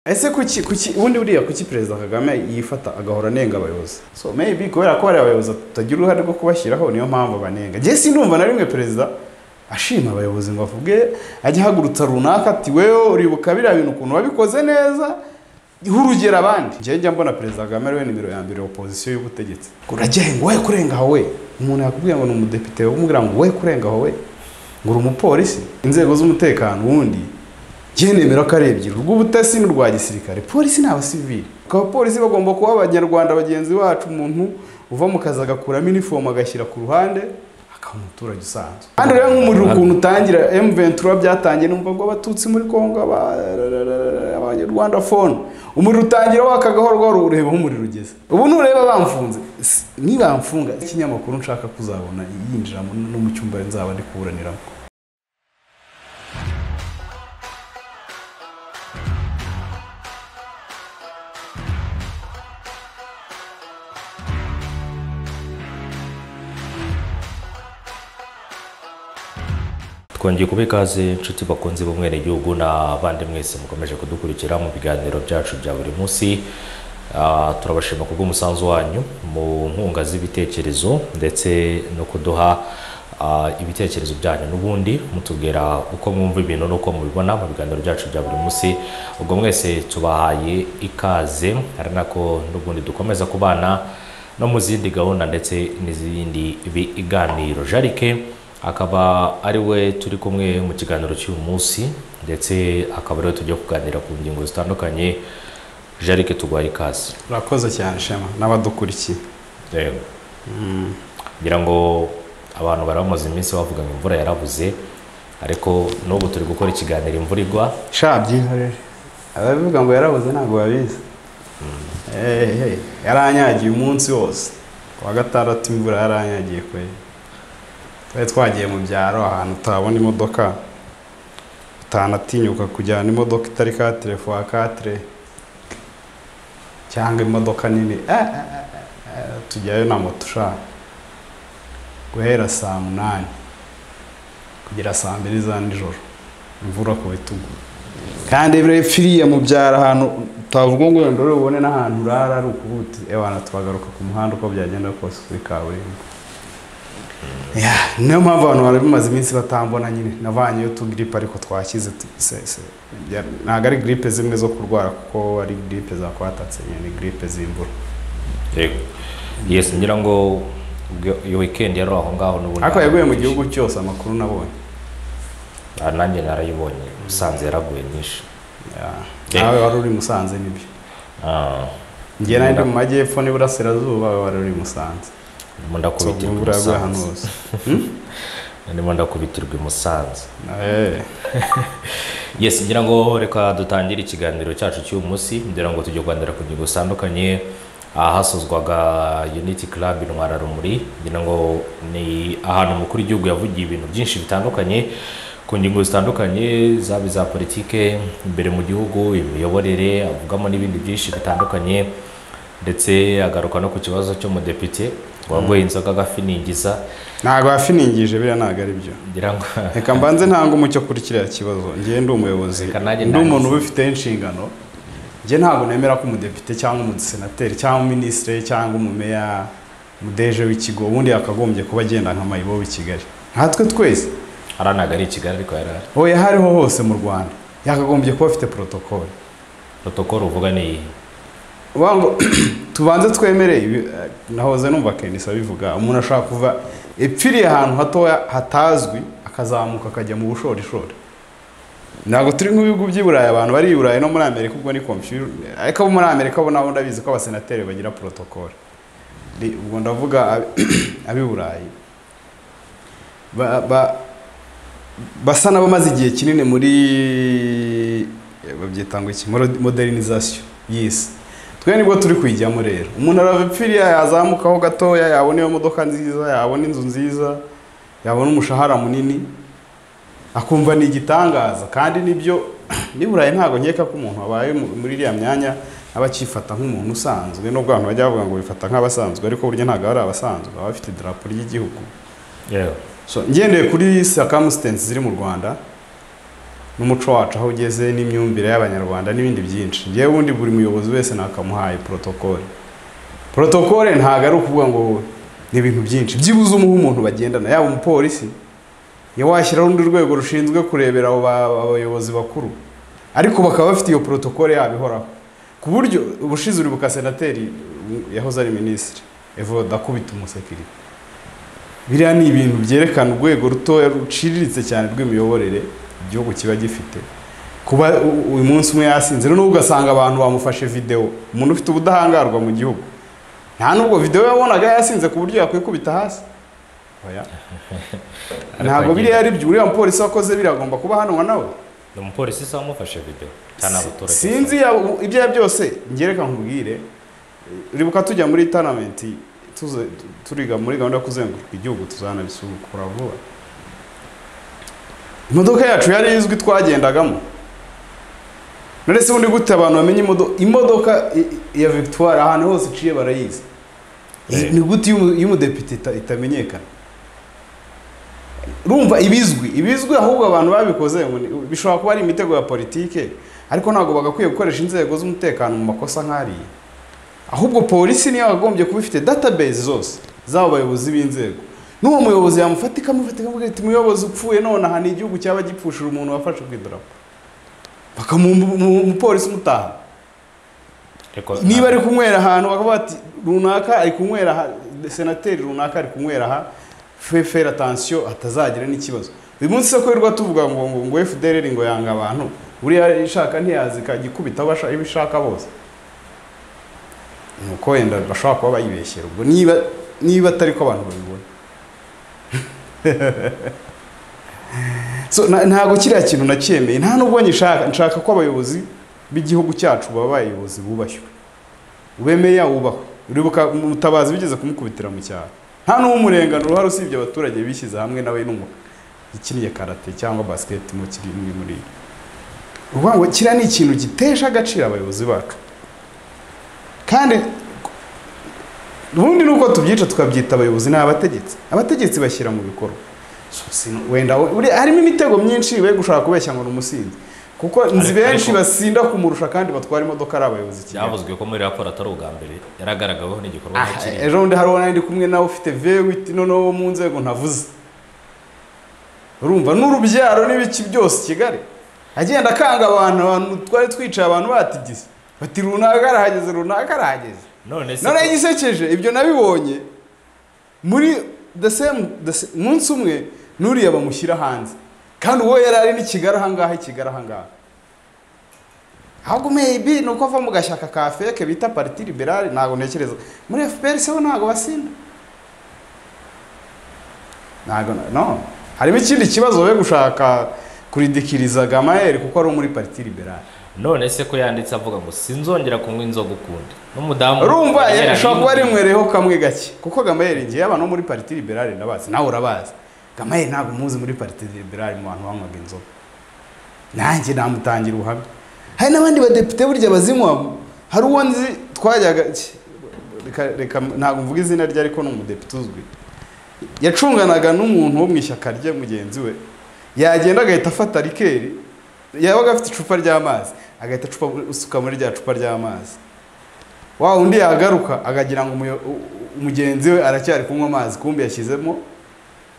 ese kuki kuki ubundi buriya kuki perezida kagame yifata agahora anenga abayobozi so maybe kubera ko hari abayobozi tutagira uruhare rwo kubashyiraho niyo mpamvu banenga njye sinumva na rimwe perezida ashima abayobozi ngo avuge ajya ahagurutsa runaka ati wewe uribuka biriya bintu ukuntu wabikoze neza urugero abandi njye njya mbona perezida kagame ariwe nimero ya mbere opozisiyo y'ubutegetsi urajya ngo we kurenga aho we umuntu yakubwira ngo ni umudepite umubwira ngo we kurenga aho we ngo uri umupolisi inzego z'umutekano ubundi njye nemera ko ari ebyiri urw'ubutasi n'urwa gisirikare polisi ni abasivili abapolisi bagomba kuba abanyarwanda bagenzi bacu umuntu uva mu kazi agakuramo inifomu agashyira ku ruhande akaba umuturage usanzwe kandi rero nk'umuriro ukuntu utangira emu ventura byatangiye numva ngo abatutsi muri kongo aba- abanyarwanda fone umuriro utangira waka gahoro gahoro ureba aho umuriro ugeze ubu nureba bamfunze S- nibamfunga ikinyamakuru nshaka kuzabona yinjira mu- no mu cyumba nzaba ndi kuburaniramo twongeye kuba ikaze inshuti bakunze b'umwenegihugu n'abandi mwese mukomeje kudukurikira mu biganiro byacu bya buri munsi Ah, turabashima ku bw'umusanzu wanyu mu nkunga z'ibitekerezo ndetse no kuduha ah, ibitekerezo byanyu n'ubundi mutubwira uko mwumva ibintu n'uko mubibona mu biganiro byacu bya buri munsi ubwo mwese tubahaye ikaze ari nako n'ubundi dukomeza kubana no mu zindi gahunda ndetse n'izindi biganiro jarike akaba ari we turi kumwe mu kiganiro cy'uyu munsi ndetse akaba ariwe tujya kuganira ku ngingo zitandukanye jarike tugwaye ikaze urakoze cyane shema n'abadukurikiye yego kugira ngo abantu bari bamaze iminsi bavuga ngo imvura yarabuze ariko n'ubu turi gukora ikiganiro imvura igwa sha byihorere ababivuga ngo yarabuze ntabwo babizi Eh, eh, yaranyagiye umunsi wose ku wa gatandatu imvura yaranyagiye kwe twari twagiye mu byaro ahantu utabona imodoka utanatinyuka kujyana imodoka itari katire fuwa katire cyangwa imodoka nini Eh, eh, eh, eh, tujyayo na moto ushaka guhera saa munani kugera saa mbiri za nijoro imvura ku bitugu kandi buriya firiya mu byaro ahantu utavuga ngo wenda uri bubone n'ahantu urara ari ukuvuga uti ebana twagaruka ku muhanda uko byagenda kose kuri kaburimbo Ya, niyo mpamvu abantu bari bamaze iminsi batambona nyine navanyeyo tugiripe ariko twakize tu- se- se- bya- ntabwo ari giripe zimwe zo kurwara kuko ari giripe zakwatatse nyine ni giripe z'imvura yego yesi ngira ngo ubwo- iyo weekend yari aho ngaho n'ubundi ariko yaguye mu gihugu cyose amakuru nabonye Ah, nanjye narayibonye musanze yaraguye nyinshi Ya, Eh. nawe wari uri musanze nibyo Ah, njye nawe ndi mu majyepfo n'iburasirazuba wowe wari uri musanze ndimo ndakubitirwa imvura yaguye ahantu imusanze hose ndimo ndakubitirwa imusanze Eh. yes ngira ngo reka dutangire ikiganiro cyacu cy'uyu munsi ngira ngo tujye kuganira ku ngingo zitandukanye ahasozwaga unity club intwara rumuri ngira ngo ni ahantu umukuru w'igihugu yavugiye ibintu byinshi bitandukanye ku ngingo zitandukanye zaba iza politike imbere mu gihugu imiyoborere avugamo n'ibindi byinshi bitandukanye ndetse agaruka no ku kibazo cy'umudepite wagoye inzoga agafiningiza ntabwo wafiningije biriya ntabwo ari byo ngira ngo reka mbanze ntange umucyo kuri kiriya kibazo njye ndi umuyobozi Reka nanjye ndi umuntu ntangize. ubifiteho inshingano njye ntabwo nemera ko umudepite cyangwa umusenateri cyangwa minisitiri cyangwa umumeya umudeje w'ikigo ubundi yakagombye kuba agenda nka mayibo w'i kigali nkatwe twese hariya ntabwo ari i kigali ariko yari ari uwo yahariho hose mu rwanda yakagombye kuba afite porotokole protokoro uvuga ni iyi uvuga ngo tubanze twemere ibi eh, nahoze numva kendisi abivuga umuntu ashobora kuva epfiriye ahantu hatoya hatazwi akazamuka akajya mu bushorishori ntabwo turi nk'ibihugu by'i burayi abantu bari i burayi no muri amerika ubwo ni kompiyuta ariko abo muri amerika bo nabo ndabizi ko abasenateri bagira porotokole Ni- ubwo ndavuga ab- ab'i burayi ba- ba- basa n'abamaze igihe kinini muri eh, babyita ngo iki Moro- modernization y'isi twe nibwo turi kuyijyamo rero umuntu arava epfiriya yazamukaho gatoya yabona iyo modoka nziza yabona inzu nziza yabona umushahara munini akumva ni igitangaza kandi nibyo niburaye ntabwo nkeka ko umuntu wabaye mu- muri iriya myanya aba akifata nk'umuntu usanzwe nubwo abantu bajya bavuga ngo bifata nk'abasanzwe ariko burya ntabwo ari abasanzwe baba bafite idarapo ry'igihugu yewe So, ngendeye kuri circumstances ziri mu rwanda n'umuco wacu aho ugeze n'imyumvire y'abanyarwanda n'ibindi byinshi ngewe ubundi buri muyobozi wese nakamuhaye porotokole porotokole ntabwo ari ukuvuga ngo ni ibintu byinshi byibuze umuha umuntu bagendana yaba umupolisi iyo washyiraho urundi rwego rushinzwe kurebera abo ba- abayobozi bakuru ariko bakaba bafite iyo porotokole yabo ihoraho ku buryo ubushize uribuka senateri yahoze ari minisitiri evode akubita umusekirite biriya ni ibintu byerekana urwego rutoya ruciriritse cyane rw'imiyoborere igihugu kiba gifite kuba u- uyu munsi umwe yasinze noneho ugasanga abantu bamufashe videwo umuntu ufite ubudahangarwa mu gihugu nta n'ubwo videwo yabonaga yasinze ku buryo yakwikubita hasi Oya. ntabwo biriya ari byo uriya mupolisi wakoze biragomba kuba ahanwa nawe ni umupolisi se wamufashe video cyane abaturage sinzi yaba- ibyo ari byo byose ngereka nkubwire ribuka tujya muri tanamenti tuze- turiga muri gahunda yo kuzenguruka igihugu tuzanabisukura vuba imodoka yacu yari izwi twagendagamo none se ubundi gute abantu bamenye imodo- imodoka i- i- ya victoire ahantu hose iciye barayizi Eh. ni gute iyo umu- iyo umudepite ita- itamenyekana urumva ibizwi ibizwi ahubwo abantu babikoze ngo ni- bishobora kuba ari imitego ya politike ariko ntabwo bagakwiye gukoresha inzego z'umutekano mu makosa nk'ariya ahubwo polisi niyo yagombye kuba ifite database zose z'abo bayobozi b'inzego n'uwo muyobozi yamufata ikamufata ikamubwira ati umuyobozi upfuye none aha ni igihugu cyaba gipfushira umuntu wafashe ku idarapo bakamuha umu- umupolisi umutaha ariko niba ari kunywera ahantu bakavuga bati runaka ari kunywera aha senateri runaka ari kunywera aha fe fere atansiyo atazagira n'ikibazo uyu munsi se ko wirirwa tuvuga ngo ngo ngo FDLR ngo yanga abantu buriya ishaka ntiyazi ikagikubita abo ashaka- ibo ishaka bose ni uko wenda bashobora kuba bayibeshyera ubwo niba niba atari ko abantu babibona so na- ntabwo kiriya kintu nacyemeye nta nubwo nyishaka nshaka ko abayobozi b'igihugu cyacu baba abayobozi bubashywe ube meya wubahwe uribuka umutabazi bigeze kumukubitira mu cyaro nta n'umurengano uruhare usibye abaturage bishyize hamwe nawe n'umukiniye karate cyangwa basiketi mu kiri imwe muri yo uvuga ngo kiriya ni ikintu gitesha agaciro abayobozi bacu kandi ubundi nuko tubyica tukabyita abayobozi ni abategetsi abategetsi bashyira mu bikorwa So, sino- wenda we- uri- harimo imitego myinshi we gushaka kubeshya ngo ni umusinzi kuko nzi Ariko- benshi ariko- basinda kumurusha kandi batwara imodoka ari abayobozi kigali byavuzwe ko muri raporo atari ubwa mbere yaragaragaweho n'igikorwa Ah, nk'ikiriya ejo bundi hari uwo nari ndi kumwe nawe ufite V8 noneho wo mu nzego ntavuze urumva n'urubyaro n'ibiki byose i kigali agenda akanga abantu abantu twari twicaye abantu batigise bati runaka arahageze runaka arahageze none se noneho igisekeje ibyo nabibonye muri the same the sa- umunsi umwe n'uriya bamushyira hanze kandi uwo yari ari n'i kigali ahangaha i kigali ahangaha ahubwo meyibi ni uko ava mu gashyaka ka feke bita pariti liberale ntabwo ntekereza muri fpr se bo ntabwo basinda ntabwo na- no harimo ikindi kibazo we gushaka kuridikiriza gamayeri kuko ari uwo muri pariti liberale none se ko yanditse avuga ngo sinzongera kunywa inzoga ukundi n'umudamu urumva yera ashobora kuba n'indi. rimwereho kamwe gake kuko gamayeri ngewe abantu bo muri pariti liberale ndabazi nawe urabazi gamayeri ntabwo muzi muri pariti liberale mu bantu banywaga inzoga nanjye namutangira ubuhamya hari n'abandi badepite burya bazinywa hari uwo nzi twajyaga reka reka ntabwo mvuga izina rye ariko ni umudepite uzwi yacunganaga n'umuntu wo mu ishyaka rye mugenzi we yagenda agahita afata rikeri yabaga afite icupa ry'amazi agahita acupa usuka muri rya cupa ry'amazi wa undi yagaruka akagira ngo umuyo- u- u- mugenzi we aracyari kunywa amazi kumbi yashyizemo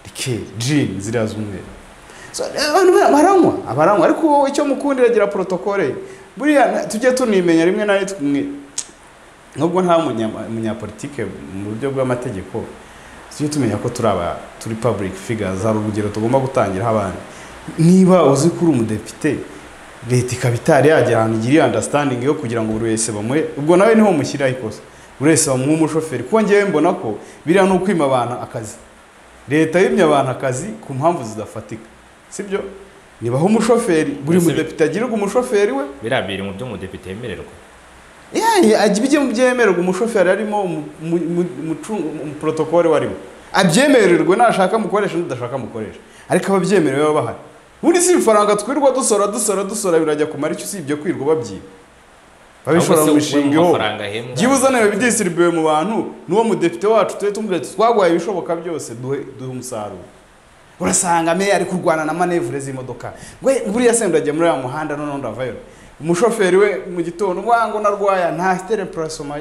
rikeri jini ziriya z'umweru So, abantu ba- baranywa abaranywa ariko wowe icyo mukundira gira porotokole ye. buriya na- tujye tunimenya rimwe na rimwe mwe- nubwo nta munyama- munyapolitike mu buryo bw'amategeko tujye tumenya ko turi aba turi public figures hari urugero tugomba gutangiraho abandi niba uzi ko uri umudepite leta ikaba itari yagera ahantu igiriye understanding yo kugira ngo buri wese bamuhe ubwo nawe niho mushyiraho ikosa buri wese bamuhe umushoferi kuko ngewe mbona ko biriya ni ukwima abantu akazi leta yimye abantu akazi ku mpamvu zidafatika sibyo nibaho umushoferi buri Ese- mudepite agirirwa umushoferi we biriya biri mu byo umudepite yemererwa yayi ajya mu byemererwa umushoferi arimo umu- umu- umu- umucungu- umuporotokole we arimo abyemererwe nashaka mukoresha n'udashaka mukoresha ariko ababyemerewe baba bahari ubundi si ifaranga twirwa dusora dusora dusora birajya kumara icyo usibye kwirirwa babyiba babishora mu Ahubwo se mishinga uwo ihoho mafaranga ahembwa byibuze nawe bidisiribiwe mu bantu n'uwo mudepite wacu tujye tumubwira tuti twaguhaye ibishoboka byose duhe duhe umusaruro urasanga meya ari kurwana na manevure z'imodoka we buriya se ndagiye muri uriya muhanda noneho ndavayo umushoferi we mu gitondo wango narwaya nta tereporasoma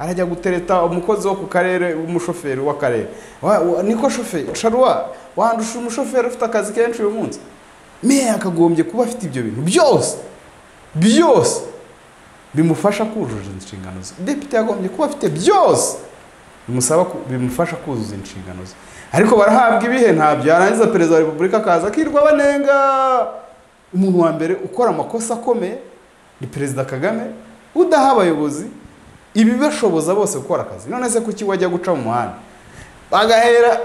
arajya gutereta umukozi wo ku karere umushoferi w'akarere Wa- wa- niko shoferi sharuwa wandusha umushoferi ufite akazi kenshi uyu munsi meya yakagombye kuba afite ibyo bintu byose byose bimufasha kuzuza inshingano ze depite yagombye kuba afite byose bimusaba ku- bimufasha kuzuza inshingano ze ariko barahabwa ibihe ntabyo yarangiza perezida wa repubulika akaza akirwa banenga umuntu wa mbere ukora amakosa akomeye ni perezida kagame udaha abayobozi ibibashoboza bose gukora akazi none se kuki wajya guca mu muhanda bagahera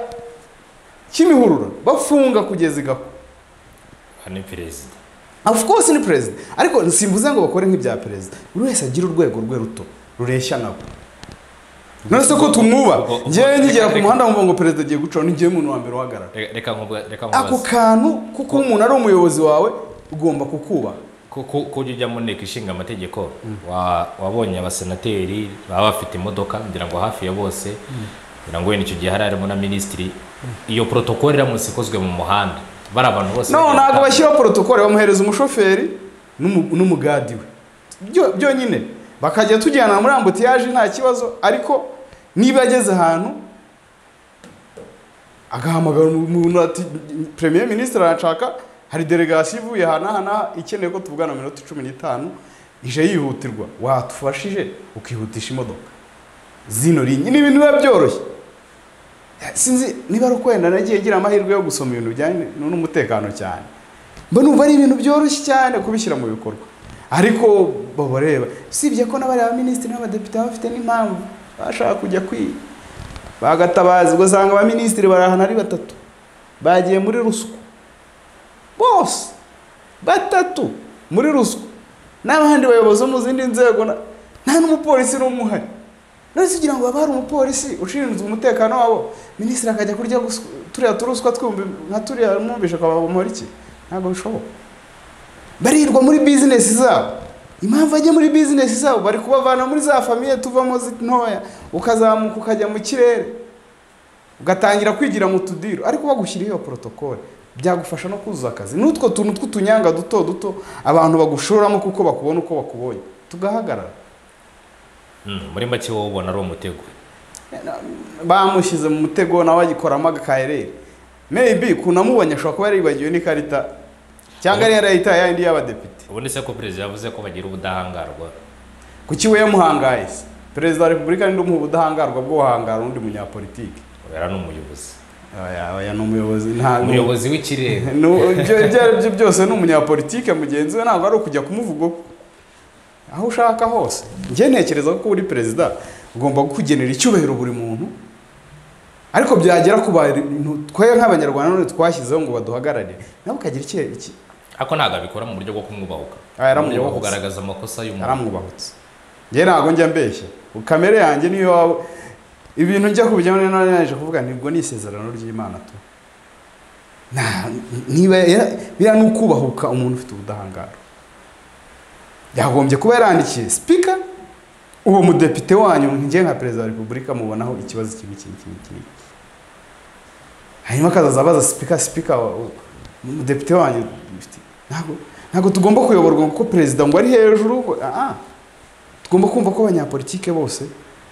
kimihurura bafunga kugeza igakwa aha ni perezida of course ni perezida ariko simvuze ngo bakore nk'ibya perezida buri wese agira urwego rwe ruto rureshya nabo none se ko tumwuba Ubwo- ubwo- ngewe nkigera ku reka- muhanda nkumva ngo perezida agiye gucaho ni ngewe umuntu wa mbere uhagarara reka- reka nkuba- reka ako nkubaze kantu kuko umuntu ari umuyobozi wawe ugomba kukubaha Ku- ku- ko ujya ujya mu nteko ishinga amategeko wa- wabonye abasenateri baba bafite imodoka ngira ngo hafi ya bose ngira ngo wenda icyo gihe hari harimo na minisitiri iyo protokole iramutse ikozwe mu muhanda bari abantu bose no bagira ntabwo ubutaka. bashyiraho porotokole bamuhereza umushoferi n'umu- n'umugadi we Byo- byonyine bakajya tujyana muri ambutiyaje nta kibazo ariko niba ageze ahantu agahamagara umuntu ati premier ministre arashaka hari delegation ivuye aha n'aha n'aha ikeneye ko tuvugana mu minota cumi n'itanu ije yihutirwa watufashije ukihutisha imodoka zino linye ni ibintu biba byoroshye sinzi niba ari ukwenda nagiye ngira amahirwe yo gusoma ibintu bijyanye n'umutekano cyane mba numva ari ibintu byoroshye cyane kubishyira mu bikorwa ariko baba reba usibye ko n'abariya baminisitiri n'abadepite baba bafite n'impamvu bashaka kujya kwiga bagatabaza ugasanga abaminisitiri bari ahantu ari batatu bagiye muri ruswa bose batatu muri ruswa n'abandi bayobozi bo mu zindi nzego na- nta n'umupolisi n'umwe uhari none se ugira ngo haba hari umupolisi ushinzwe umutekano wabo minisitiri akajya kurya guswa- turiya turuswa twumbi nka turiya mwumvishe akababumora iki ntabwo bishoboka barirwa muri bizinesi zabo impamvu ajya muri bizinesi zabo bari kubavana muri za famiye tuvamo zi- ntoya ukazamuka ukajya mu kirere ugatangira kwigira mu tudiro ariko bagushyiriho iyo porotokole byagufasha no kuzuza akazi n'utwo tuntu tw'utunyanga duto duto abantu bagushoramo kuko bakubona uko bakubonye tugahagarara Mm, muri make wowe ubona ari umutego bamushyize mu mutego nawe agikoramo agakayereri meyibi kunamubonye ashobora kuba yaribagiwe n'ikarita cyangwa yari yarayitaye yayindi y'abadepite ubundi se ko perezida yavuze ko bagira ubudahangarwa kuki we yamuhangaye se perezida wa repubulika ninde umuha ubudahangarwa bwo guhangara undi munyapolitiki yari n'umuyobozi oya oya ni umuyobozi nta umuyobozi w'ikirenga Nu- ibyo ibyo ari byo byose ni umunyapolitike mugenzi we ntabwo ari ukujya kumuvuga aho ushaka hose njye ntekereza ko uri perezida ugomba kugenera icyubahiro buri muntu ariko byagera ku bantu twe nk'abanyarwanda none twashyizeho ngo baduhagarare nawe ukagira iki- iki ariko ntabwo abikora mu buryo bwo kumwubahuka Ah, mu buryo bwo yaramwubahutse. kugaragaza amakosa y'umuntu aramwubahutse njye ntabwo njya mbeshya kamere yanjye niyo waba ibintu njya kubijyamo rero naje kuvuga nibwo ni isezerano ry'imana tu Nta- niba yara- biriya ni ukubahuka umuntu ufite ubudahangarwa yagombye kuba yarandikiye sipika uwo mudepite wanyu njye nka perezida wa repubulika mubonaho ikibazo kibi iki iki iki iki. hanyuma akazaza abaza sipika sipika wa- u- umudepite wanyu mufite- ntabwo ntabwo tugomba kuyoborwa kuko perezida ngo ari hejuru ngo ah ah. tugomba kumva ko abanyapolitike bose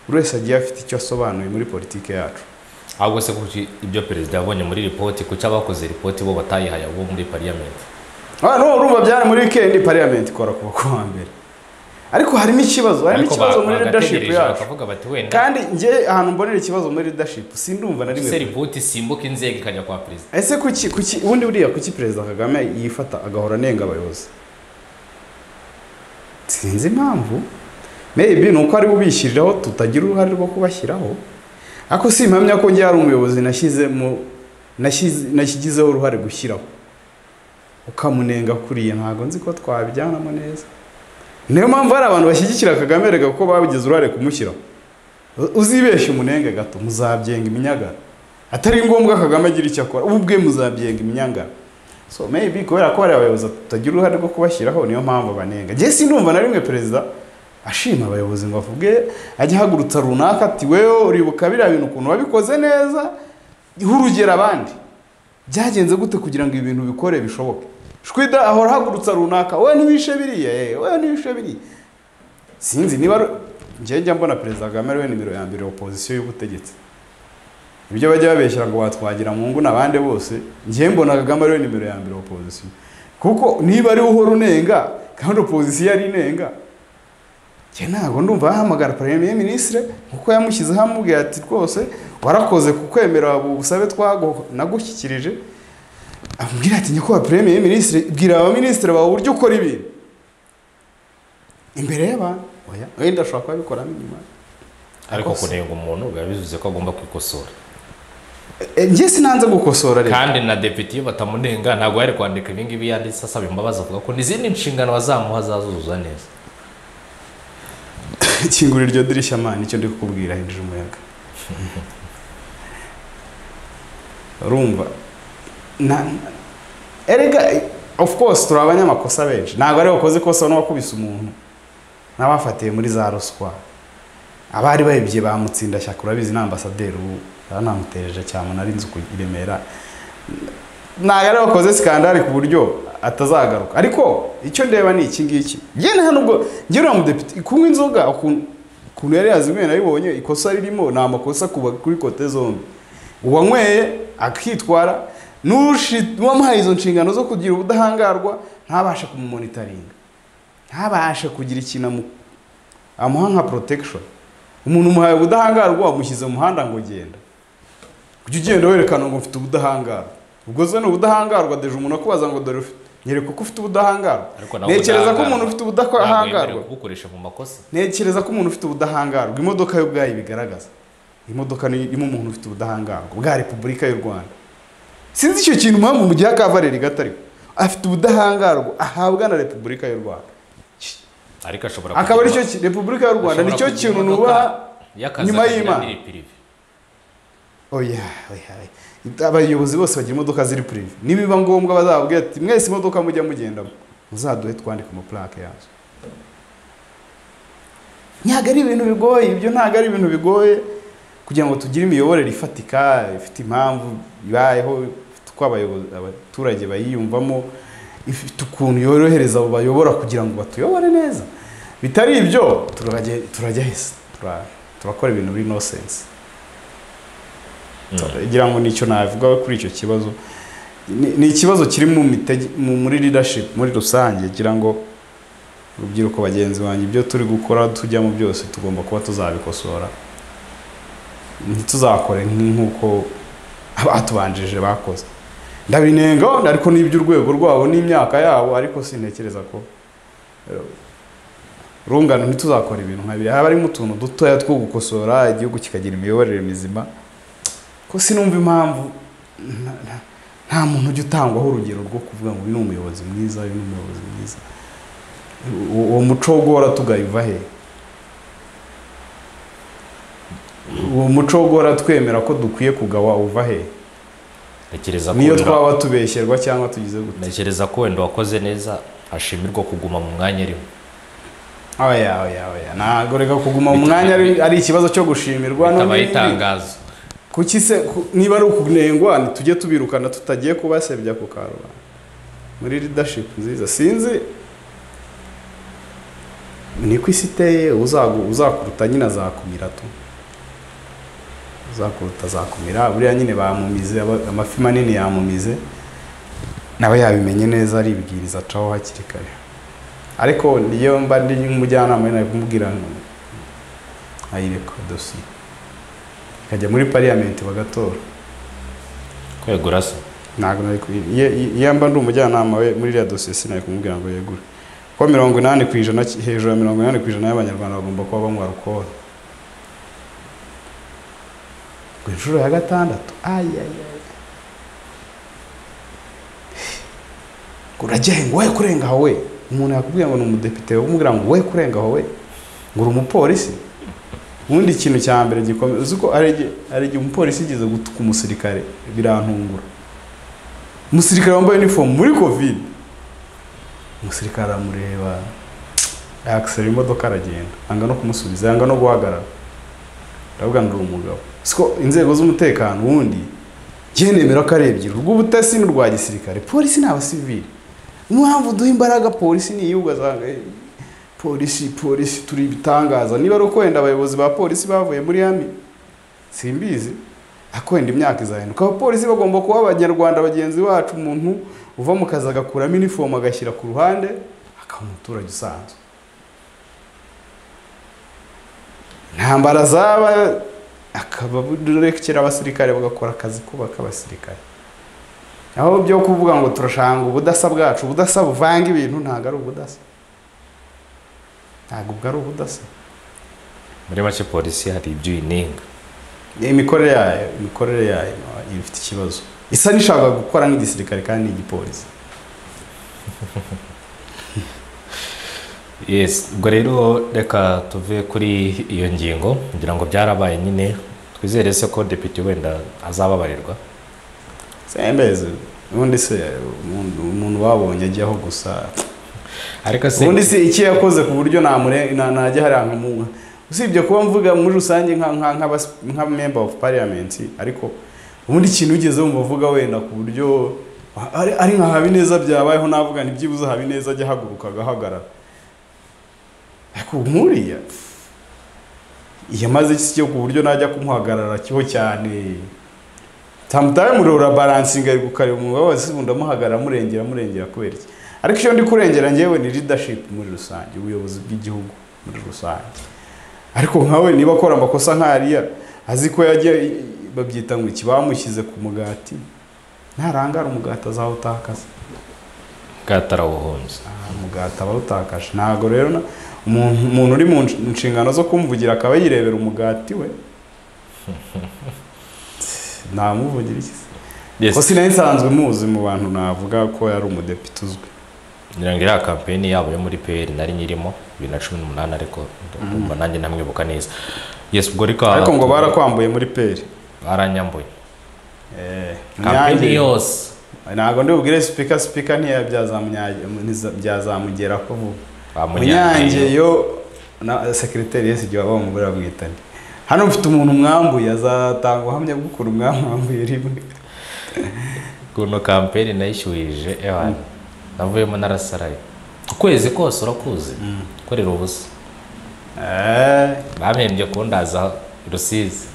buri wese agiye afite icyo asobanuye muri politike yacu ahubwo se kuki ibyo perezida yabonye muri ripoti kuki abakoze ripoti bo batayihaye abo muri pariyamenti Ah, no urumva byari muri weekend parliament ikora kuva ku wa mbere ariko hari n'ikibazo hari Ariko ba- n'ikibazo muri leadership bagategereje yacu bakavuga bati wenda kandi njye ahantu mbonera ikibazo muri leadership sindumva na rimwe se ripoti simbuka inzego ikajya kwa perezida ese kuki kuki ubundi buriya kuki perezida kagame yifata agahora anenga abayobozi sinzi impamvu maybe ni uko ari ubishyiriraho tutagira uruhare rwo kubashyiraho ariko si impamya ko njye hari umuyobozi nashyize mu nashyize- nashyigizeho uruhare gushyiraho ukamunenga kuriya ntabwo nzi ko twabijyanamo neza niyo mpamvu hari abantu bashyigikira kagame rega kuko babigize uruhare kumushyiraho U- uzibeshye umunenge gato muzabyenga iminyagara atari ngombwa kagame agira icyo akora ubu bwe muzabyenga iminyangara so maybe kubera ko hari abayobozi tutagira uruhare rwo kubashyiraho niyo mpamvu banenga njye sinumva na rimwe perezida ashima abayobozi ngo avuge ajya ahagurutsa runaka ati wewe uribuka biriya bintu ukuntu wabikoze neza ihe urugero abandi byagenze gute kugira ngo ibintu bikore bishoboke shwida ahora ahagurutsa runaka we ntibishe biriya eh, we ntibishe biriya sinzi niba ari- njye njya mbona perezida kagame ariwe nimero ya mbere opozisiyo y'ubutegetsi ibyo bajya babeshyira ngo watwagira mungu n'abandi bose njye mbona kagame ariwe nimero ya mbere opozisiyo kuko niba ariwe uhora unenga kandi opozisiyo ari inenga njye ntabwo ndumva yahamagara premier ministre kuko yamushyizeho amubwira ati rwose warakoze kukwemera ubu busabe twagu- nagushyikirije amubwira ati nyakubahwa premier ministre bwira abaminisitiri bawe uburyo ukora ibintu imbere y'abantu oya wenda ashobora kubabikoramo inyuma ariko Akoze. kunenga umuntu biba bivuze ko agomba kwikosora Eh, njye sinanze gukosora rero kandi na depite iyo batamunenga ntabwo yari kwandika ibi ngibi yanditse asaba imbabazi avuga ko n'izindi nshingano bazamuha azazuzuza neza kingura iryo dirishya mani icyo ndi kukubwira hinjira umuyaga urumva na erega of course turi abanyamakosa benshi ntabwo ari wakoze ikosa n'uwakubise umuntu n'abafatiwe muri za ruswa abari bayibye bamutsinda shyaka urabizi ni ambasaderi ubu yanamutereje cyane nari nzi ku i remera ntabwo ari wakoze sikandari ku buryo atazagaruka ariko icyo ndeba ni iki ngiki njye nta nubwo njye uriya mudepite kunywa inzoga ukuntu ukuntu yari yazinyweye nabibonye ikosa ririmo ni amakosa kuba kuri kote zombi uwanyweye akitwara n'ushi- n'uwamuhaye izo nshingano zo kugira ubudahangarwa ntabashe kumumonitaringa ntabashe kugira ikintu amu- amuha nka protection umuntu umuhaye ubudahangarwa wamushyize mu muhanda ngo genda ujya ugenda werekana ngo mfite ubudahangarwa ubwo zo ni ubudahangarwa deje umuntu akubaza ngo dore ufite nyereka uko ufite ubudahangarwa ariko nawe ntekereza ko ubudahangarwa umuntu ufite ntabwo yemerewe ubudahangarwa kubukoresha mu makosa ntekereza ko umuntu ufite ubudahangarwa imodoka yo ubwayo ibigaragaza imodoka ni irimo umuntu ufite ubudahangarwa bwa repubulika y'u rwanda sinzi icyo kintu mpamvu mu gihe akavareri gatariko afite ubudahangarwa ahabwa na repubulika y'u rwanda ariko ashobora akaba kugira- aricyo ki- repubulika y'u rwanda ashobora nicyo kugira kintu imodoka nubaha y'akazi nyuma akagira y'Imana. n'iri prive. oya oya oya. abayobozi bose bagira imodoka ziri purive nibiba ngombwa bazababwira ati mwese imodoka mujya mugendamo muzaduhe twandike amapurake yazo ntabwo ari ibintu bigoye ibyo ntabwo ari ibintu bigoye kugira ngo tugire imiyoborere ifatika ifite impamvu ibayeho ifite uko abayobozi- abaturage bayiyumvamo ifite ukuntu yorohereza abo bayobora kugira ngo batuyobore neza bitari ibyo turajya- turajya hese Tura- turakora ibintu biri no sense ngira ngo nicyo navuga kuri icyo kibazo Ni- ni ikibazo kiri mu mitege- mu- muri leadership muri rusange ngira ngo urubyiruko bagenzi banjye ibyo turi gukora tujyamo byose tugomba kuba tuzabikosora ntituzakore nk- nk'uko abatubanjije bakoze ndabinenga wenda ariko n'iby'urwego rwabo n'imyaka yabo ariko sintekereza ko eh, rungano ntituzakora ibintu nka biriya haba harimo utuntu dutoya two gukosora igihugu kikagira imiyoborere mizima ko sinumva impamvu nta- nta- nta muntu ujya utangwaho urugero rwo kuvuga ngo uyu ni umuyobozi mwiza uyu ni umuyobozi mwiza U- uwo muco wo guhora tugayiva he uwo muco wo guhora twemera ko dukwiye kugawa uva he Ntekereza ko niyo wenda- twaba tubeshyerwa cyangwa tugize gute ntekereza ko wenda wakoze neza ashimirwa kuguma mu mwanya arimo oya oya oya ntabwo reka kuguma mu mwanya ari ari ikibazo cyo gushimirwa no bitabaye n'ibindi. itangazo kuki se ku- niba ari ukunengwa ntitujye tubirukana tutagiye kubasebya ku karubanda muri leadership nziza sinzi ni ko isi iteye uzagu- uzakuruta nyine azakumira tu uzakuruta azakumira buriya nyine bamumize aba- amafi manini yamumize nawe yabimenye neza aribwiriza acaho hakiri kare ariko niyo mba ndi umujyanama nari kumubwira ngo ayireka dosiye ikajya muri pariyamenti bagatora kwegura se ntabwo nari ku- iyo iyo mba ndi umujyanama we muri iriya dosiye sinari kumubwira ngo yegure ko mirongo inani ku ijana ki- hejuru ya mirongo inani ku ijana y'abanyarwanda bagomba kuba banywa alukoro ku inshuro ya gatandatu ayayaya urajya he ngo we kurenga aho we umuntu yakubwiye ngo ni umudepite wowe umubwira ngo we kurenga aho we ngo uri umupolisi ubundi ikintu cya mbere gikomeye uzi ko hari igihe- hari igihe umupolisi yigeze gutuka umusirikare birantungura umusirikare wambaye inifomu muri covid umusirikare aramureba yakisera imodoka aragenda anga no kumusubiza yanga no guhagarara ndavuga ngo uri umugabo siko inzego z'umutekano ubundi njye nemera ko ari ebyiri urw'ubutasi n'urwa gisirikare polisi ni abasivili impamvu duha imbaraga polisi ni iy'ubwo asanga eh, polisi polisi turi ibitangaza niba ari uko wenda abayobozi ba polisi bavuye muri yami simbizi ako wenda imyaka izahinduka abapolisi bagomba kuba abanyarwanda bagenzi bacu umuntu uva mu kazi agakuramo inifomu agashyira ku ruhande akaba umuturage usanzwe intambara zaba akaba burekera abasirikare bagakora akazi kubaka abasirikare aho byo kuvuga ngo turashanga ubudasa bwacu ubudasa buvanga ibintu ntabwo ari ubudasa ntabwo ubwo ari ubudasa muri make polisi hari ibyo uyinenga Ni imikorere yayo imikorere yayo iba ifite ikibazo isa n'ishaka gukora nk'igisirikare kandi n'igipolisi yes ubwo rero reka tuve kuri iyo ngingo ngira ngo byarabaye nyine twizere se ko depite wenda azababarirwa sembeze ubundi se umuntu- umuntu wabonye ajyaho gusa ariko se ubundi se iki yakoze ku buryo namure- na- najya hariya nkamuha usibye kuba mvuga muri rusange nka- nka- nk'abas- nka member of parliament ariko ubundi ikintu ugeze mu bavuga wenda ku buryo ari- ari nka habineza byabayeho navuga ntibyibuze habineza ajya ahaguruka agahagarara ariko nkuriya yamaze iki cyo ku buryo najya kumuhagarara kiho cyane samutaye murora baransinga ari gukareba umwuga wose ubundi amuhagarara amurengera amurengera kubera iki ariko icyo ndi kurengera njyewe ni leadership muri rusange ubuyobozi bw'igihugu muri rusange ariko nkawe niba akora amakosa nk'ariya azi ko yajya babyita ngo iki bamushyize ku mugati ntarangara umugati azawutakaza bwatarawuhunze Ah, umugati abawutakaje ntabwo rero na- umuntu umuntu uri mu nsh- nshingano zo kumvugira akaba yirebera umugati we namuvugira iki se yes ko sinari nsanzwe muzi mu bantu navuga ko yari umudepite uzwi ngira ngo iriya kampeni yabo yo muri pr nari nyirimo bibiri na cumi n'umunani ariko ndumva nanjye ntamwibuka neza yes ubwo reka ariko ngo barakwambuye muri peri baranyambuye Munyange- kampeni yose ntabwo ndi bubwire sipika sipika ntiyabyazamugera ko vuba ba munyange munyange yo na sekiriteri yesi igihe waba umugore bamwitanye hano mfite umuntu mwambuye azatanga ubuhamya bw'ukuntu mwamwambuye rimwe kuno kampeni nayishyuhije ewana navuyemo narasaraye ukwezi kose urakuzi gukorera ubusa Eh, bamembye kundaza rusizi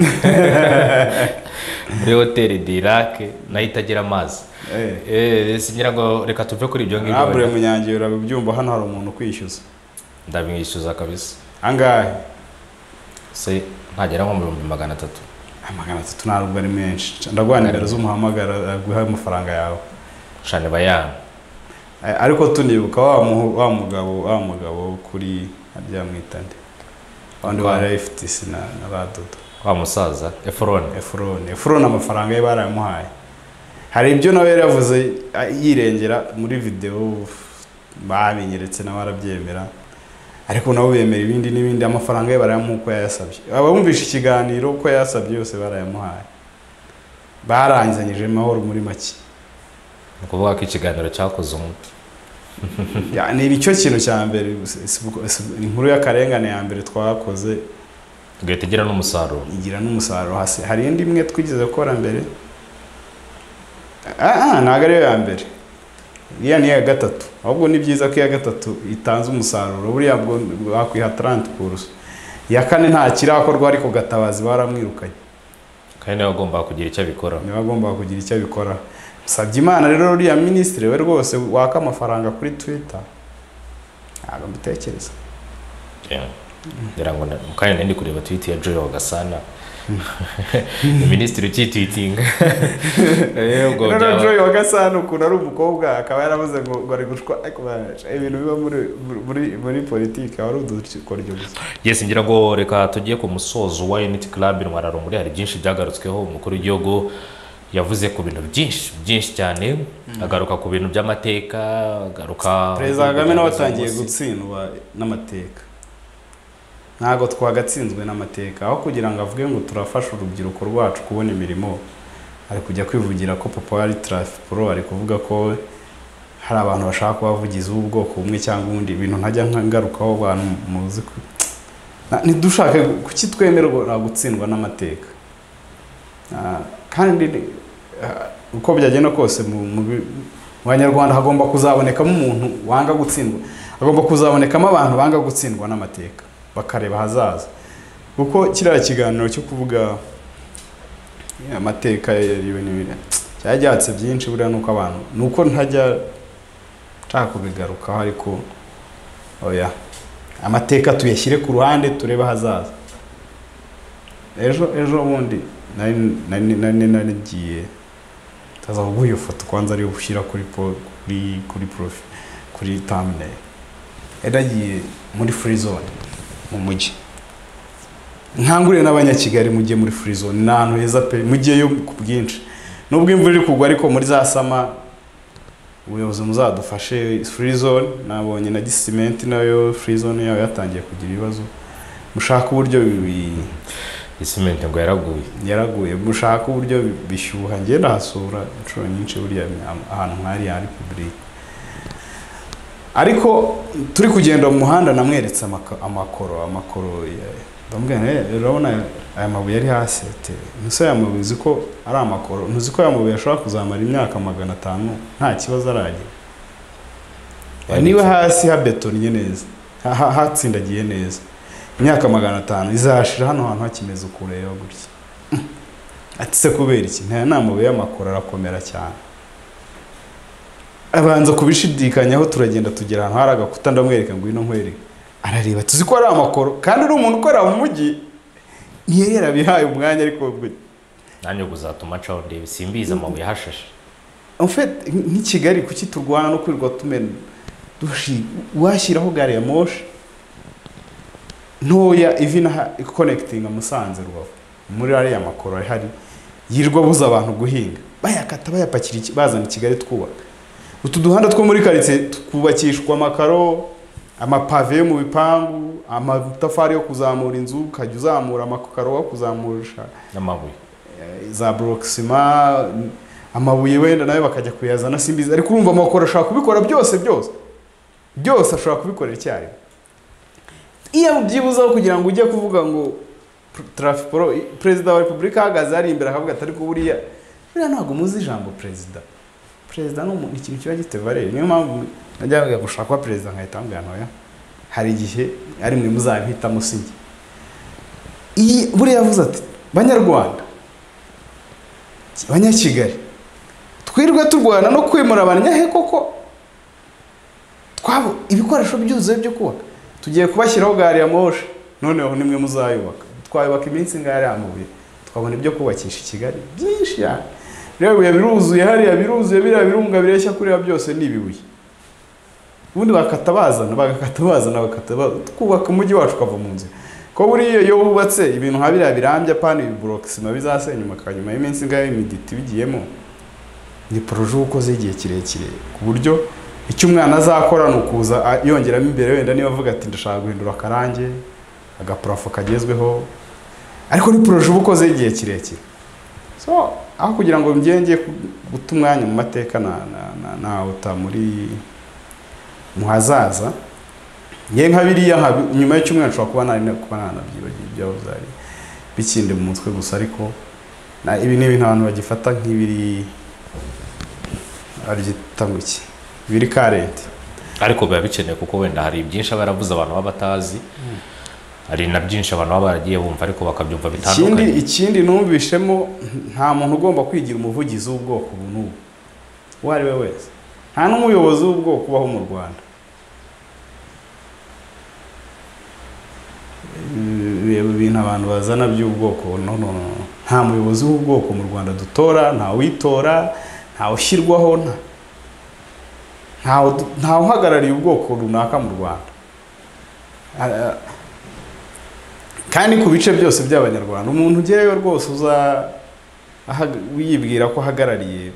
muri hoteli dirake nayo itagira amazi eh. Eh, singira ngo reka tuve kuri ibyo ngibyo nabure wenda. munyange urabibyumva hano hari umuntu ukwishyuza ndabimwishyuza kabisa angahe se ntagera nko mu bihumbi magana atatu amagana atatu ntabwo ari menshi ndaguha nimero z'umuhamagara aguha amafaranga yawe shani bayana Eh, ariko tunibuka wa mu- wa mugabo wa mugabo kuri harya mwitande wandi Kwa- wa FTC na, na radodo wa musaza efuroni efurone efurone amafaranga ye barayamuhaye hari ibyo nawe yari yavuze ah, yirengera muri videwo uf, babinyeretse nawe arabyemera ariko nabo bemera ibindi n'ibindi amafaranga ye barayamuha uko yayasabye abumvisha ikiganiro uko yayasabye yose barayamuhaye barangizanyije amahoro muri make ni ukuvuga ko ikiganiro cyakoze umuti Ya, ni icyo kintu cya mbere si- si- si- inkuru y'akarengane ya mbere twakoze tugahita igira n'umusaruro igira n'umusaruro hasi hari indi imwe twigeze gukora mbere Ah, ah, ntabwo ariyo ya mbere iriya ni iya gatatu ahubwo ni byiza ko iya gatatu itanze umusaruro buriya bwo bakwiha taranti kurusa iya kane nta kirakorwa ariko gatabazi baramwirukanye kandi niwe wagombaga kugira icyo abikora niba agomba kugira icyo abikora musabye imana rero uriya minisitiri we rwose waka amafaranga kuri twita ntabwo mbitekereza ngira ngo na- kandi nari ndi kureba twiti ya joyo gasana ni minisitiri ukitwitinga yego Rero byaba Joy wa Gasana ukuntu ari umukobwa akaba yaravuze ngo ngo ari gushwa ariko barasha. ibintu biba muri muri muri politiki aba ari udukoryo gusa yes ngira ngo reka tugiye ku musozo wa unity club intwararumuri hari byinshi byagarutsweho umukuru w'igihugu yavuze ku bintu byinshi byinshi cyane agaruka ku bintu by'amateka agaruka perezida Kagame nawe atangiye gutsindwa n'amateka ntabwo twagatsinzwe n'amateka aho kugira ngo avuge ngo turafasha urubyiruko rwacu kubona imirimo ari kujya kwivugira ko papa wa pro ari kuvuga ko hari abantu bashaka kubavugizi b'ubwoko bumwe cyangwa ubundi ibintu ntajya ngarukaho abantu muzi ko Na- ntidushake kuki twemerwa gutsindwa n'amateka Ah, kandi ni- ah, uko byagenda kose mu mu bi- mu banyarwanda hagomba kuzabonekamo umuntu wanga gutsindwa hagomba kuzabonekamo abantu banga gutsindwa n'amateka bakareba ahazaza kuko kiriya kiganiro cyo kuvuga ya, amateka yariwe n'ibiri cyaryatse byinshi buriya nuko abantu nuko ntajya nshaka kubigarukaho ariko oya amateka tuyashyire ku ruhande turebe ahazaza ejo ejo bundi nari nari nari narigiye ntaza kuguha iyo foto kwanza ariyo ushyira kuri po- kuri kuri profi kuri thumbnail yari agiye muri free zone mu mujyi nkangurire n'abanyakigali mujye muri free zone ni ahantu heza pe mujyeyo ku bwinshi nubwo imvura iri kugwa ariko muri za sama ubuyobozi muzadufashe free zone nabonye na gisimenti nayo free zone yayo yatangiye kugira ibibazo mushaka uburyo bi- isimenti ngo yaraguye yaraguye mushaka uburyo bishyuha njye ndahasura inshuro nyinshi buriya ahantu nk'ariya hari pibulike ariko turi kugenda mu muhanda namweretse amaka- amakoro amakoro ya- ndamubwira nti, "Eh, urabona aya mabuye ari hasi ati ntuse aya mabuye uzi ko ari amakoro ntuzi ko aya mabuye ashobora kuzamara imyaka magana atanu nta kibazo aragira Eh, niba hasi habetonnye neza ha- ha- hatsindagiye neza imyaka magana atanu izahashira hano hantu hakimeze ukureba gutya ati se kubera iki nta n'amabuye y'amakoro arakomera cyane abanza kubishidikanyaho turagenda tugera ahantu hari agakuta ndamwereka ngwino nkwereke arareba tuzi ko ari amakoro kandi ari umuntu ukorera mu mujyi ntiyari yarabihaye umwanya ariko ubwo nanjye kuzatuma ncaho ndebe simbizi amabuye ahashashe En fait, nk'i Kigali kuki turwana no kwirirwa tumena dushi washyiraho gari ya moshi ntoya even ha- connecting Musanze Rubavu muri ariya makoro ari hari yirwa buza abantu guhinga bayakata bayapakira iki- bazana i Kigali twubaka utu duhanda two muri karitsiye twubakishwa amakaro amapave yo mu bipangu amatafari yo kuzamura inzu ukajya uzamura amakaro wo kuzamurisha n'amabuye za borokisima amabuye wenda nayo bakajya kuyazana simbizi ariko urumva amakoro ashobora kubikora byose byose byose ashobora kubikorera icyarimwe iyo byibuzeho kugira ngo ujye kuvuga ngo tarafiporo perezida wa repubulika ahagaze hari imbere akavuga ati ariko buriya buriya ntabwo muzi ijambo perezida perezida ni umuntu ikintu kiba gifite valere niyo mpamvu najyaga gushaka kuba perezida nkahita mbwira ntoya hari igihe ari mwe muzabihitamo si njye iyi buriya avuze ati banyarwanda abanyakigali twirwe turwana no kwimura abanyahe koko twabo ibikoresho byuzuye byo kubaka tugiye kubashyiraho gari ya moshi noneho nimwe muzayubaka twayubaka iminsi ngari amabuye twabona ibyo kubakisha i kigali byinshi cyane rero ibuye biruzuye hariya biruzuye biriya birunga bireshya kuriya byose ni ibibuye ubundi bakata bazana bagakata bazana bakata bazana twubaka umujyi wacu ukava mu nzira ko buriya iyo wubatse ibintu nka biriya birambye apana ibi burokisima bizasenyuka nyuma y'iminsi ingahe imiditi bigiyemo ni poroje uba ukoze igihe kirekire ku buryo icyo umwana azakora ni ukuza a- yongeramo imbere wenda niba avuga ati ndashaka guhindura akarange agaparafo kagezweho ariko ni poroje uba ukoze igihe kirekire so aho kugira ngo njye njye ku- guta umwanya mu mateka na- na- na- nawuta muri mu hazaza nge nka biriya nka- nyuma y'icyumweru nshobora kuba nari kuba nanabyibagiwe ibyaho byari bikindi mu mutwe gusa ariko na ibi ni ibintu abantu bagifata nk'ibiri babyita ngo iki biri karenti ariko biba bikenewe kuko wenda hari byinshi aba yaravuze abantu baba batazi hari na byinshi abantu baba baragiye bumva ariko bakabyumva ikindi bitandukanye ikindi numvishemo nta muntu ugomba kwigira umuvugizi w'ubwoko ubu n'ubu uwo ari we wese nta n'umuyobozi w'ubwoko ubaho mu rwanda reba ibintu abantu bazana by'ubwoko no no no nta muyobozi w'ubwoko mu rwanda dutora nta witora nta ushyirwaho nta ntawe du- ntawe uhagarariye ubwoko runaka mu rwanda Ah, kandi ku bice byose by'abanyarwanda umuntu ugerayo rwose uza ahag- yibwira ko ahagarariye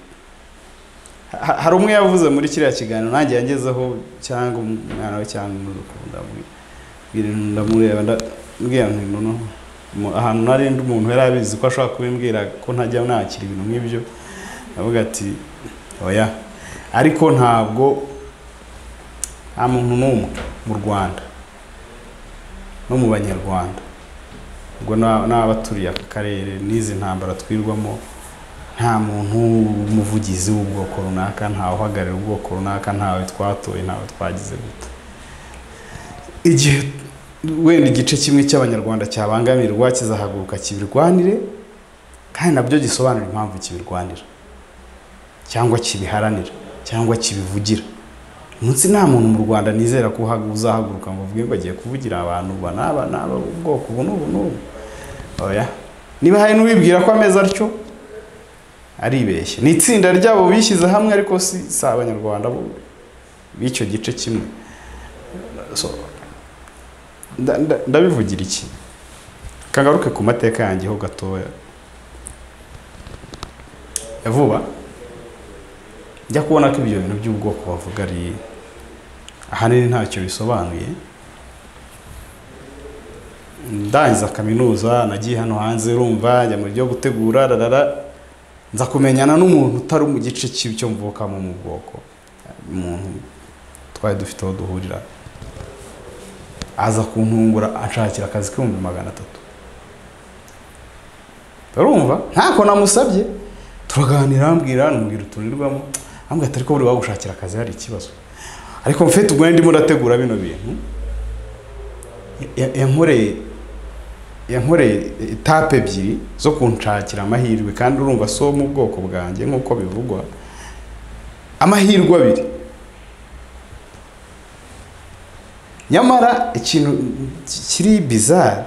Ha- hari umwe yavuze muri kiriya kiganiro nanjye yangezeho cyangwa umwana we cyangwa umwuzukuru ndamubwira ndamureba ndabwira nti noneho mu- ahantu nari ndi umuntu yari abizi ko ashobora kubimbwira ko ntajya nakira ibintu nk'ibyo ndavuga ati oya ariko ntabwo nta muntu n'umwe mu rwanda no mu banyarwanda ubwo n'abaturiye aka karere n'izi ntambara twirwamo nta muntu w'umuvugizi w'ubwoko runaka ntawe uhagarariye ubwoko runaka ntawe twatoye ntawe twagize gute igihe wenda igice kimwe cy'abanyarwanda cyabangamirwa kizahaguruka kibirwanire kandi nabyo gisobanura impamvu kibirwanira cyangwa kibiharanira cyangwa kibivugira munsi nta muntu mu rwanda nizera ko uzahaguruka ngo uvuge ngo agiye kuvugira abantu uba n'aba n'aba ubwoko ubu n'ubu n'ubu oya niba hari n'uwibwira ko ameze atyo aribeshya ni itsinda ryabo bishyize hamwe ariko si si abanyarwanda bo b'icyo gice kimwe So, nda- nda- ndabivugira iki kagaruke ku mateka yanjye ho gatoya ya vuba njya kubona ko ibyo bintu by'ubwoko bavuga ari ahanini ntacyo bisobanuye ndangiza kaminuza nagiye hano hanze rumva njya mu byo gutegura rarara nza kumenyana n'umuntu utari mu gice cy'icyo mvukamo mu bwoko umuntu twari dufite aho duhurira aza kuntungura anshakira akazi k'ibihumbi magana atatu urumva ntako namusabye turaganira ambwira nambwira uturirwamo ambwira ati ariko buri wagushakira akazi hari ikibazo ariko mfite ubwo ndimo ndategura bino bintu ya- yankoreye yankoreye etape ebyiri zo kunshakira amahirwe kandi urumva si wo mu bwoko bwanjye nk'uko bivugwa amahirwe abiri nyamara ikintu ki- kiri bizarre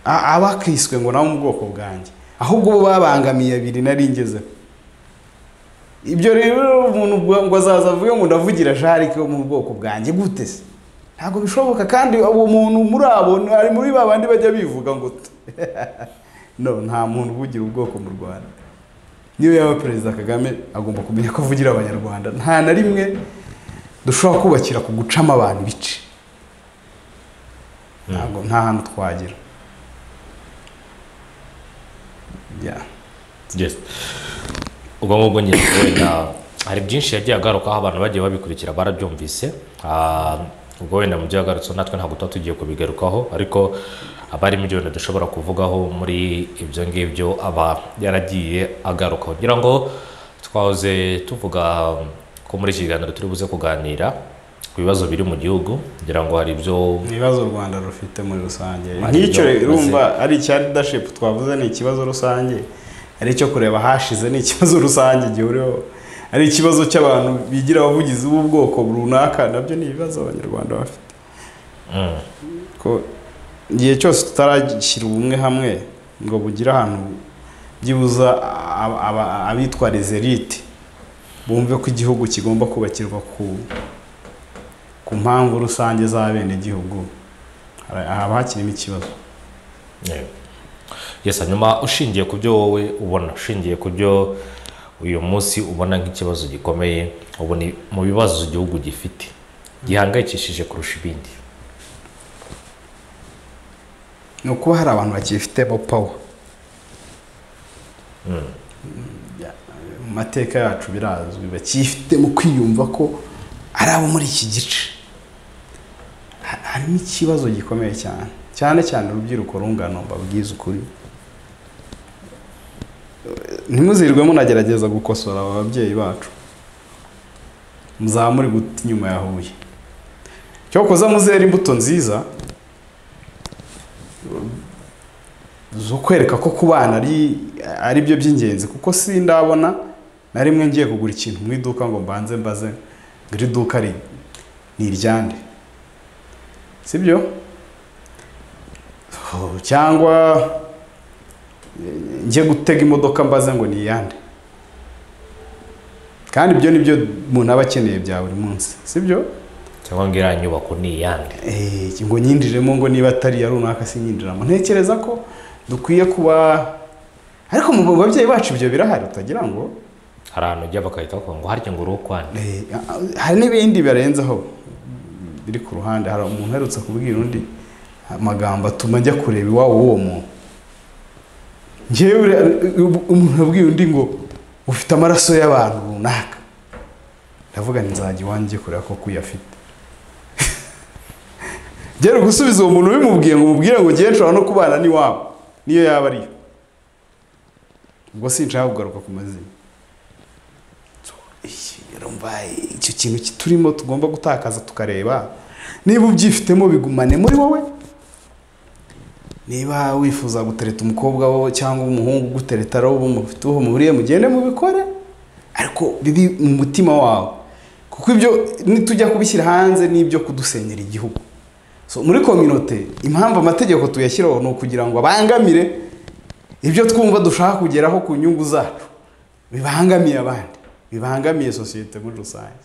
a- abakiswe ngo nabo mu bwoko bwanjye ahubwo bo babangamiye abiri nari ngezeho ibyo rero umuntu ubwo- ngo azaza avuge ngo ndavugira jarike wo mu bwoko bwanjye gute se ntabwo bishoboka kandi uwo muntu muri abo ni- ari muri ba bandi bajya bivuga ngo tu. no nta muntu uvugira ubwoko mu rwanda niyo yaba perezida kagame agomba kumenya ko avugira abanyarwanda nta na rimwe dushobora kubakira ku gucamo abantu ibice ntabwo nta hantu twagira Yeah. Yes. ubwo ngubwo nyine wenda hari byinshi yagiye agarukaho abantu bagiye babikurikira barabyumvise Ah, ubwo wenda mu byo yagarutseho natwe ntabwo tuba tugiye kubigarukaho ariko haba harimo ibyo bintu dushobora kuvugaho muri ibyo ngibyo aba yaragiye agarukaho ngira ngo twahoze tuvuga ko muri iki kiganiro turi buze kuganira ku bibazo biri mu gihugu ngira ngo hari ibyo ni ibibazo u rwanda rufite muri rusange Ari nk'icyo ibyo urumva ari icya leadership twavuze ni ikibazo rusange ari icyo kureba ahashize ni ikibazo rusange gihuriweho ari ikibazo cy'abantu bigira abavugizi b'ubwoko runaka nabyo ni ibibazo abanyarwanda bafite Mm, ko igihe cyose tutarashyira ubumwe hamwe ngo bugire ahantu byibuza ab- ab- abitwa rezerite bumve ko igihugu kigomba kubakirwa ku ku mpamvu rusange z'abenegihugu hari- haba hakirimo ikibazo yeah. yes hanyuma ushingiye ku byo wowe ubona ushingiye ku byo uyu munsi ubona nk'ikibazo gikomeye ubu ni mu bibazo igihugu gifite gihangayikishije kurusha ibindi ni ukuba hari abantu bakifitemo pawa Mm. Ya- mu mateka yacu birazwi bakifitemo kwiyumva ko ari abo muri iki gice Ha- harimo ikibazo gikomeye cyane cyane cyane urubyiruko rungano mbabwiza ukuri ntimuzirwe munagerageza gukosora aba babyeyi bacu muzaba muri guta inyuma ya huye cyokoza muzera imbuto nziza zo kwereka ko ku bana ari ari byo by'ingenzi kuko si ndabona na rimwe ngiye kugura ikintu mu iduka ngo mbanze mbaze ngo iri duka ri- ni iryande sibyo Oh, cyangwa eh, njye gutega imodoka mbaze ngo ni iyande kandi ibyo ni byo umuntu aba akeneye bya buri munsi sibyo cyangwa ngo iriya nyubako ni iyande Eh, ngo nyinjiremo ngo niba atari iya runaka sinyinjiramo ntekereza ko dukwiye kuba ariko mu babyeyi bacu ibyo birahari utagira ngo hari ahantu ujya bakahita bavuga ngo harya ngo uri ukwande Eh, hari n'ibindi birenzeho biri ku ruhande hari umuntu uherutse kubwira undi amagambo atuma njya kureba iwabo w'uwo muntu ngewe uriya- umuntu abwiye undi ngo ufite amaraso y'abantu runaka ndavuga ngo nzajya iwanjye njye kureba koko uyu afite gera gusubiza uwo muntu ubimubwiye ngo umubwire ngo ngewe nshobora no kubana n'iwabo niyo yaba ariyo ubwo sinshaka kugaruka ku mazina urumva icyo kintu turimo tugomba gutakaza tukareba niba ubyifitemo bigumane muri wowe niba wifuza gutereta umukobwa wo cyangwa umuhungu ugutereta ari ubu mufite uwo muhuriye mugende mubikore ariko biri mu mutima wawe kuko ibyo nitujya kubishyira hanze ni ibyo kudusenyera igihugu So, muri kominote impamvu amategeko tuyashyiraho ni ukugira ngo abangamire ibyo twumva dushaka kugeraho ku nyungu zacu bibangamiye abandi bibangamiye sosiyete muri rusange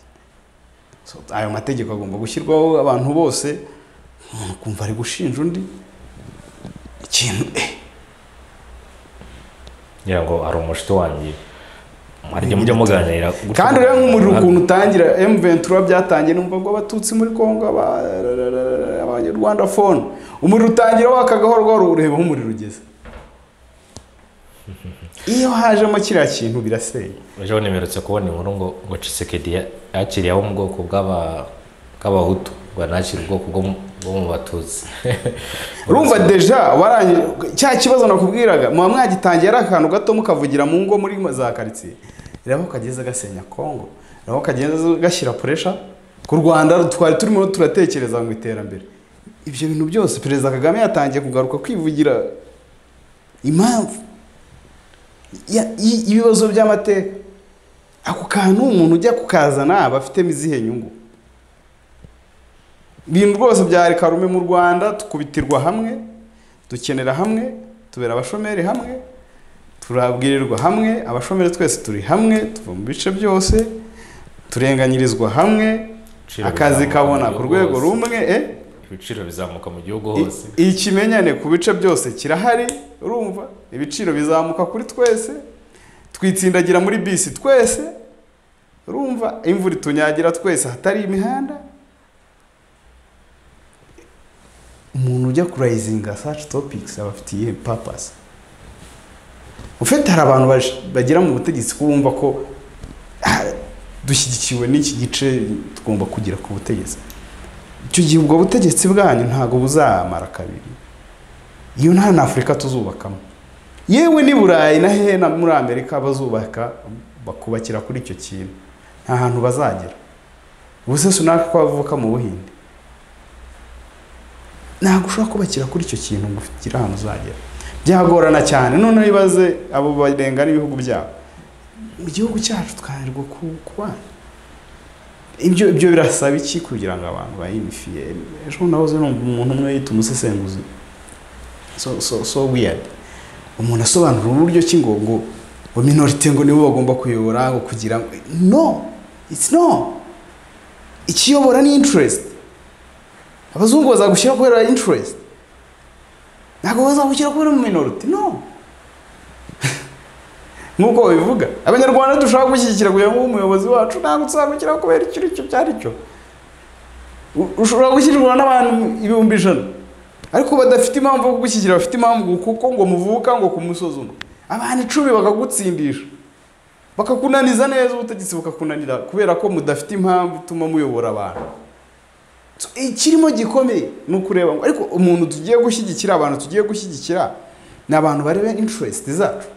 So, ayo mategeko agomba gushyirwaho abantu bose umuntu kumva ari gushinja undi ikintu eh ngira ngo hari umushito wanjye mwaryo mujya muganira gutyo kandi ureba nk'umuriro mugahanura. ukuntu utangira M23 byatangiye numva ngo abatutsi muri Kongo aba- abanyarwanda phone umuriro utangira waka gahoro gahoro ureba aho umuriro ugeze iyo hajemo kiriya kintu birasenya ejo nimerutse kubona inkuru ngo ngo cisekedi yakiriye abo mu bwoko bw'aba- bw'abahutu ngo anakire ubwoko bwo mu- bwo mu batutsi urumva deja warangije cya kibazo nakubwiraga muba mwagitangiye ari akantu gato mukavugira mu ngo muri za karitsiye reba aho kageze gasenya kongo reba aho kageze gashyira puresha ku rwanda twari turimo turatekereza mu iterambere ibyo bintu byose perezida kagame yatangiye kugaruka kwivugira impamvu ya- i- ibibazo by'amateka ako kantu umuntu ujya kukazana aba afitemo izihe nyungu ibintu rwose bya karume mu rwanda tukubitirwa hamwe dukenera hamwe tubera abashomeri hamwe turabwirirwa hamwe abashomeri twese turi hamwe tuva mu bice byose turenganyirizwa hamwe Ibiciro akazi bizamuka kabona mu ku gihugu rwego hose. rumwe eh? ibiciro bizamuka mu gihugu I- hose ikimenyane ku bice byose kirahari urumva ibiciro bizamuka kuri twese twitsindagira muri bisi twese urumva imvura itunyagira twese hatari imihanda umuntu ujya kurayizinga saci topikisi aba afite iyihe papasi ufite hari abantu baje- bagera mu butegetsi ko bumva ko "Ah, dushyigikiwe n'iki gice tugomba kugera ku butegetsi icyo gihe ubwo butegetsi bwanyu ntabwo buzamara kabiri iyo nta na afurika tuzubakamo yewe n'i burayi na hehe na muri amerika bazubaka bakubakira kuri icyo kintu nta hantu bazagera ubuse sunaka ko bavuka mu buhinde ntabwo ushobora kubakira kuri icyo kintu ngo ugire ahantu uzagera byagorana cyane noneho ibaze abo barengana ibihugu byabo mu gihugu cyacu twananirwa ku- kubana ibyo ibyo birasaba iki kugira ngo abantu bayinifiye ejo nahoze numva umuntu umwe yita umusesenguzi so so so weird umuntu asobanura uburyo ki ngo ngo ngo minorite ngo nibo bagomba kuyobora ngo kugira ngo no it's no ikiyobora ni interest abazungu bazagushyira kubera interest ntabwo bazagushyira kubera mu minorite no nk'uko babivuga abanyarwanda dushaka gushyigikira kugira ngo umuyobozi wacu ntabwo tuzamukira kubera icyo icyo icyo ari cyo U- ushobora gushyirwa n'abantu ibihumbi ijana ariko badafite impamvu yo kugushyigikira bafite impamvu kuko ngo muvuka ngo kumusuzuma abantu icumi bakagutsindisha bakakunaniza neza ubutegetsi bukakunanira kubera ko mudafite impamvu ituma muyobora abantu So, ikirimo gikomeye ni ukureba ngo ariko umuntu tugiye gushyigikira abantu tugiye gushyigikira ni abantu bareba interest zacu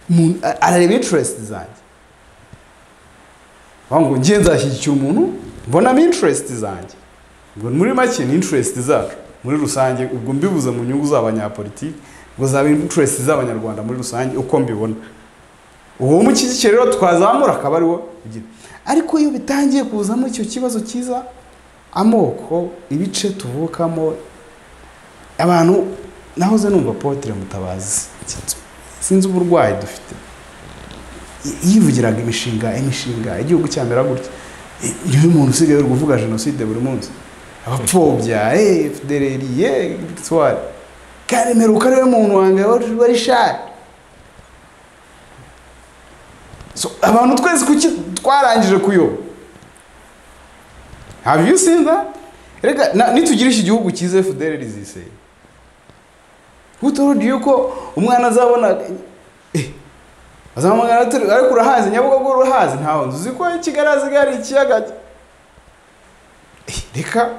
Umuntu- a- arareba interest zanjye bavuga ngo ngiye nzashyigikira umuntu mbonamo interest zanjye ngo muri make ni interest zacu muri rusange ubwo mbibuze mu nyungu z'abanyapolitiki ngo zaba interest z'abanyarwanda muri rusange uko mbibona uwo umushyigikira rero twazamura akaba ari wo ugira. ariko iyo bitangiye kuzamo icyo kibazo cyiza amoko ibice tuvukamo abantu nahoze numva potere mutabazi sinzi- sinzi uburwayi dufite Y- yivugiraga imishinga imishinga igihugu cyamera gutya I- niwe muntu usigaye uri kuvuga jenoside buri munsi abapfobya eh, FDLR eh, victoire karemeruka ariwe muntu wanjye wari wari shari So, abantu twese kuki twarangije kuyoba have you seen that reka na- nitugira iki gihugu cyiza FDLR iziseye who told you ko umwana azabona eh, azamugana atari- ariko urahazi nyabugogo urahazi ntawe nzi ko i kigali hasigaye hari ikiyaga Eh, reka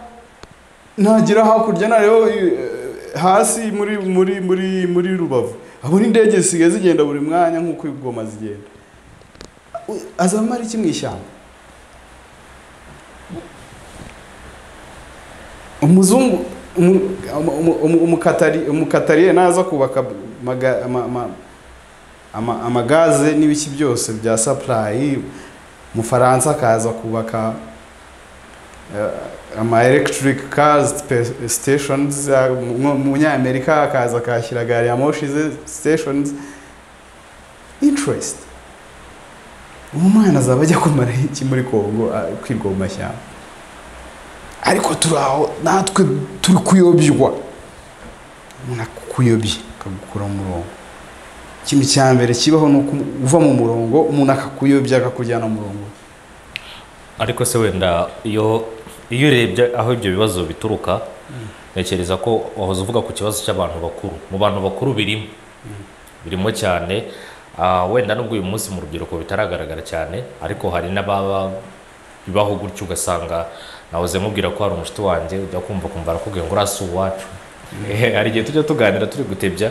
nagera hakurya nareba eh, hasi muri muri muri muri rubavu abo n'indege zisigaye zigenda buri mwanya nk'uko ibigoma zigenda U- azamara iki mu ishyamba umuzungu umu- umu- umu- umukatari- umukatariye naza kubaka maga- ama- ama- ama- amagaze n'ibiki byose bya sapurayi umufaransa akaza kubaka eh, ama electric cars pe- stations ya- mu- mu munyamerika akaza akahashyira gari ya moshi ze stations interest uwo mwana azaba ajya kumara iki muri kongo ah, kwirwa mu mashyamba ariko turi aho natwe turi kuyobywa umuntu akuyobye akagukura mu murongo ikintu cya mbere kibaho ni uko uva mu murongo umuntu akakuyobya akakujyana mu murongo ariko se wenda iyo iyo urebye aho ibyo bibazo bituruka ntekereza ko wahoze uvuga ku kibazo cy'abantu bakuru mu bantu bakuru birimo birimo cyane ah, wenda nubwo uyu munsi mu rubyiruko bitaragaragara cyane ariko hari n'ababa bibaho gutyo ugasanga nahoze nkubwira ko hari umushuti wanjye ujya kumva kumva arakubwiye ngo uriya si uwacu Ehe, hari igihe tujya tuganira turi gutebya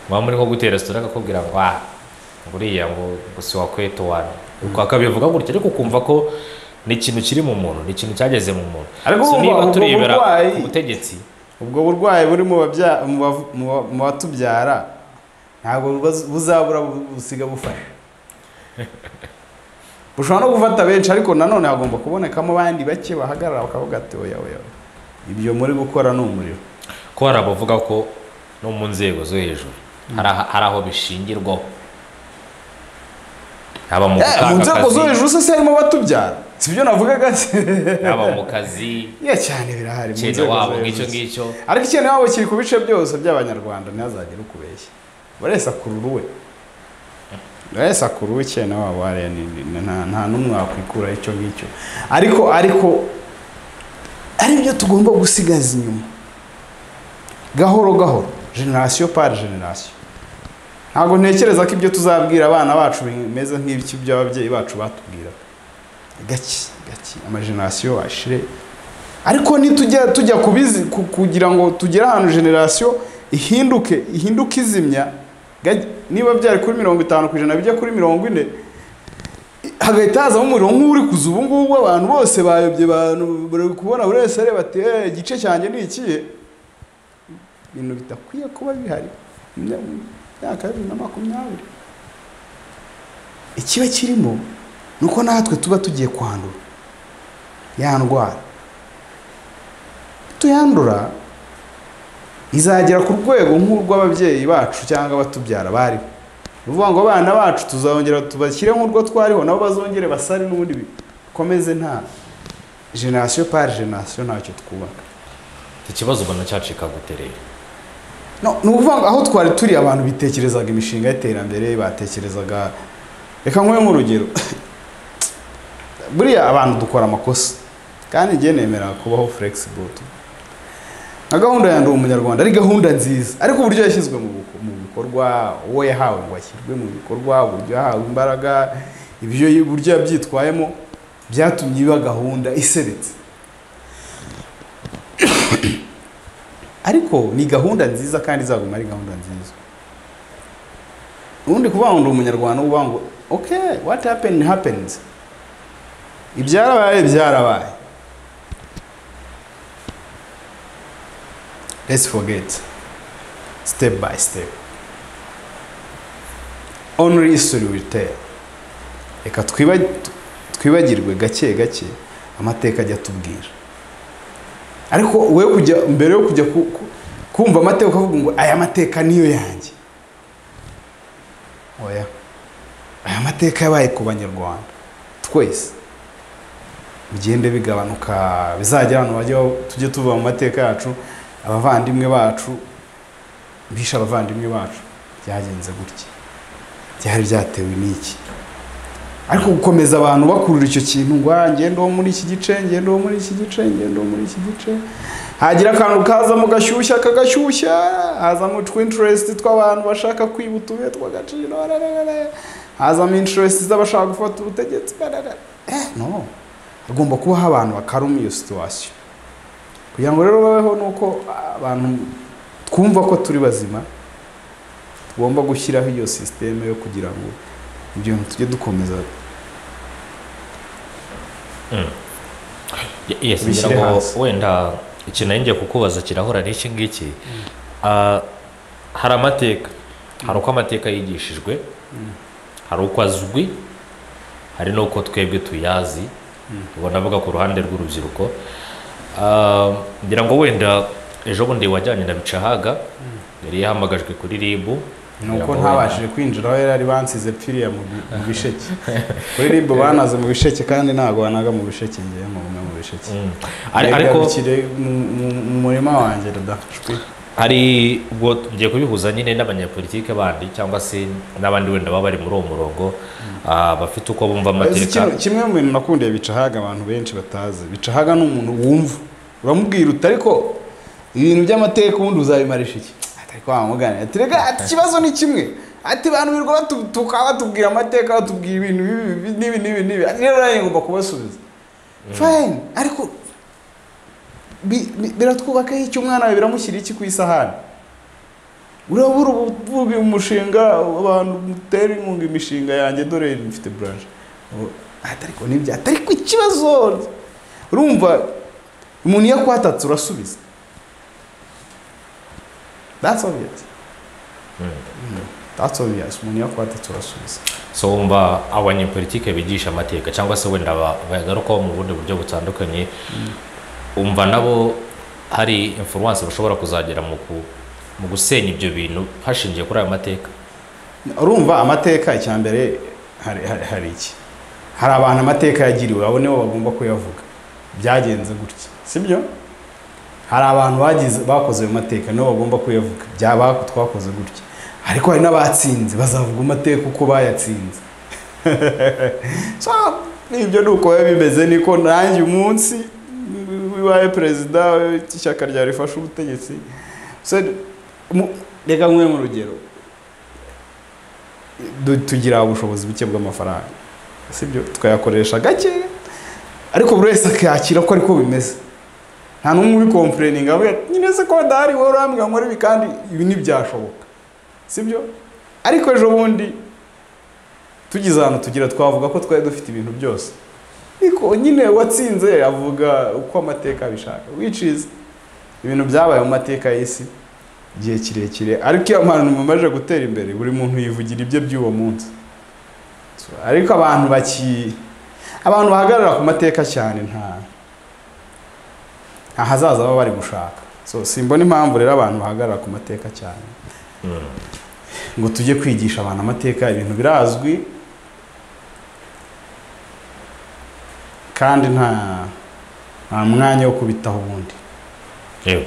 mwaba muri nko gutera sitora akakubwira ngo ah buriya ngo ngo si wakweto wane ubwo akabivuga gutyo ariko ukumva ko ni ikintu kiri mu muntu ni ikintu cyageze mu muntu Ariko So, wumva niba ubwo turebera burwayi- ku butegetsi ubwo burwayi buri mu babya- mu bav- mu ba- mu batubyara ntabwo bubaz- buzabura bu- busiga bufasha bushobora no gufata benshi ariko nanone hagomba kubonekamo abandi bake bahagarara bakavuga ati oya oya oya, ibyo muri gukora ni umuriro ko hari abavuga ko no mu nzego zo hejuru hari aha- hari aho bishingirwaho haba mu Eh, mu gutanga nzego zo akazi hejuru se se harimo abatubyara sibyo navugaga haba mu kazi ya cyane birahari mu cyene nzego zo wabo ngicyo hejuru ngicyo ariko ikintu waba kiri ku bice byose by'abanyarwanda ntihazagire ukubeshya buri wese akurura uwe buri wese akurura uwe ikintu waba hariya ni- ni- ni- nta- nta n'umwe wakwikura icyo ngicyo ariko ariko ari byo tugomba gusigaza inyuma gahoro gahoro generasiyo pari generasiyo ntabwo ntekereza ko ibyo tuzabwira abana bacu bimeze nk'ibyo by'ababyeyi bacu batubwira gake gake amajenerasiyo ashire ariko nitujya tujya kubizi ku- kugira ngo tugere ahantu generasiyo ihinduke ihinduke izimya gaj- niba byari kuri mirongo itanu ku ijana bijya kuri mirongo ine hagahita hazamo umuriro nk'uri kuza ubu ngubu abantu bose bayobye abantu bari kubona buri wese areba ati "Eh, igice cyanjye ni ikihe ibintu bidakwiye kuba bihari mu myaka mu myaka ya bibiri na makumyabiri ikiba kirimo ni uko natwe tuba tugiye kwandura ya ndwara tuyandura izagera ku rwego nk'urw'ababyeyi bacu cyangwa abatubyara bariho ni ukuvuga ngo abana bacu tuzongera tubashyire nk'urwo twariho nabo bazongere basare n'ubundi bikomeze nta generasiyo pari generasiyo ntacyo twubaka iki kibazo ubona cyacika gute rero no, ni ukuvuga ngo aho twari turi abantu bitekerezaga imishinga y'iterambere batekerezaga reka nk'uyu nk'urugero buriya abantu dukora amakosa kandi njye nemera kubaho flexible tu- nka gahunda ya ndi umunyarwanda ari gahunda nziza ariko uburyo yashyizwe mu biko- mu bikorwa uwo yahawe ngo ashyirwe mu bikorwa uburyo yahawe imbaraga ibyo uburyo yabyitwayemo byatumye iba gahunda iseretse ariko ni gahunda nziza kandi izaguma ari gahunda nziza ubundi kuvuga ngo ndi umunyarwanda uba ngo ok what happened happened ibyarabaye byarabaye let's forget step by step only history will tell reka twiba- twibagirwe gake gake amateka ajya atubwira ariko we kujya mbere yo kujya ku- ku- kumva amateka ukavuga ngo aya mateka niyo yanjye oya aya mateka yabaye ku banyarwanda twese bigende bigabanuka bizagera ahantu bajya tujye tuva mu mateka yacu abavandimwe bacu bishe abavandimwe bacu byagenze gutya byari byatewe n'iki ariko gukomeza abantu bakurura icyo kintu ngo "Ah, ngende wo muri iki gice ngende wo muri iki gice ngende wo muri iki gice hagira akantu kazamo gashyushya kagashyushya hazamo twinterest tw'abantu bashaka kwiba utubuye tw'agaciro rararara. hazamo interest z'abashaka gufata ubutegetsi barara. eh no hagomba kubaho abantu bakaruma iyo situwasiyo kugira ngo rero babeho ni uko abantu twumva ko turi bazima ugomba gushyiraho iyo sisiteme yo kugira ngo ibyo bintu tujye dukomeza yes Bishyire ngira ngo hasi. wenda ikintu nari ngiye kukubaza kirahura n'iki ngiki Ah, hari amateka hari uko amateka yigishijwe hari uko azwi hari n'uko twebwe tuyazi ubwo navuga ku ruhande rw'urubyiruko Ah, ngira ngo wenda ejo bundi wajyanye na bicahaga yari yahamagajwe kuri rib ni uko ntabashije kwinjira aho yari ari bansize pfiriya mu bi- mu bisheke kuri ribu banaze mu bisheke kandi ntabwo banaga mu bisheke ngewe mu bumwe mu bisheke ariko Ndabigabukire mu- mu- mu murima wanjye radafashwe hari ubwo tugiye kubihuza nyine n'abanyapolitike bandi cyangwa se n'abandi wenda baba bari muri uwo murongo ah, bafite uko bumva amateka Ikintu- kimwe mu bintu nakundiye bicahaga abantu benshi batazi bicahaga ni umuntu wumva uramubwira uti ariko ibintu by'amateka ubundi uzabimarisha iki Ati, ariko wamuganira ati rega ati ikibazo ni kimwe ati bantu birirwa batutuka batubwira amateka batubwira ibintu bibi bibi, n'ibi n'ibi n'ibi ati rero nanjye ngomba kubasubiza fine ariko bi- bi- biratwubakaho icyo umwana wawe biramushyira iki ku isahani urabura ubu ubu umushinga abantu mutera inkunga imishinga yanjye dore mfite buranje atariko nibyo atariko ikibazo urumva umuntu iyo akwatatse urasubiza that's obvious Mm. that's obvious umuntu iyo akwatatse urasubiza so wumva abanyapolitike bigisha amateka cyangwa se wenda ba- bayagarukaho mu bundi buryo butandukanye umva nabo hari influence bashobora kuzagira mu ku- mu gusenya ibyo bintu hashingiye kuri ayo mateka urumva amateka icya mbere hari, hari, hari iki hari abantu amateka yagiriwe abo nibo bagomba kuyavuga byagenze gutya sibyo hari abantu bagize bakoze ayo mateka nibo bagomba kuyavuga byaba twakoze gutya ariko hari n'abatsinze bazavuga amateka uko bayatsinze so ibyo ni uko biba bimeze niko nanjye umunsi bibaye perezida w'ishyaka rya rifashe ubutegetsi So, mu- reka nkwe mu rugero du- tugira ubushobozi buke bw'amafaranga sibyo tukayakoresha gake ariko buri wese akakira ko ariko bimeze nta n'umwe ubikompureninga avuga ati, nyine se ko ndahari wowe urambwira ngo nkore ibi kandi ibi ntibyashoboka sibyo ariko ejo bundi tugize ahantu tugira twavuga ko twari dufite ibintu byose ariko nyine uwatsinze avuga uko amateka abishaka which is ibintu byabaye mu mateka y'isi igihe kirekire ariko iyo abantu bamaze gutera imbere buri muntu yivugira ibye by'uwo munsi So, ariko abantu baki abantu bahagarara ku mateka cyane nta nta hazaza baba bari gushaka so simbona impamvu rero abantu bahagarara ku mateka cyane ngo tujye kwigisha abantu amateka ibintu birazwi kandi nta nta mwanya wo kubitaho ubundi yewe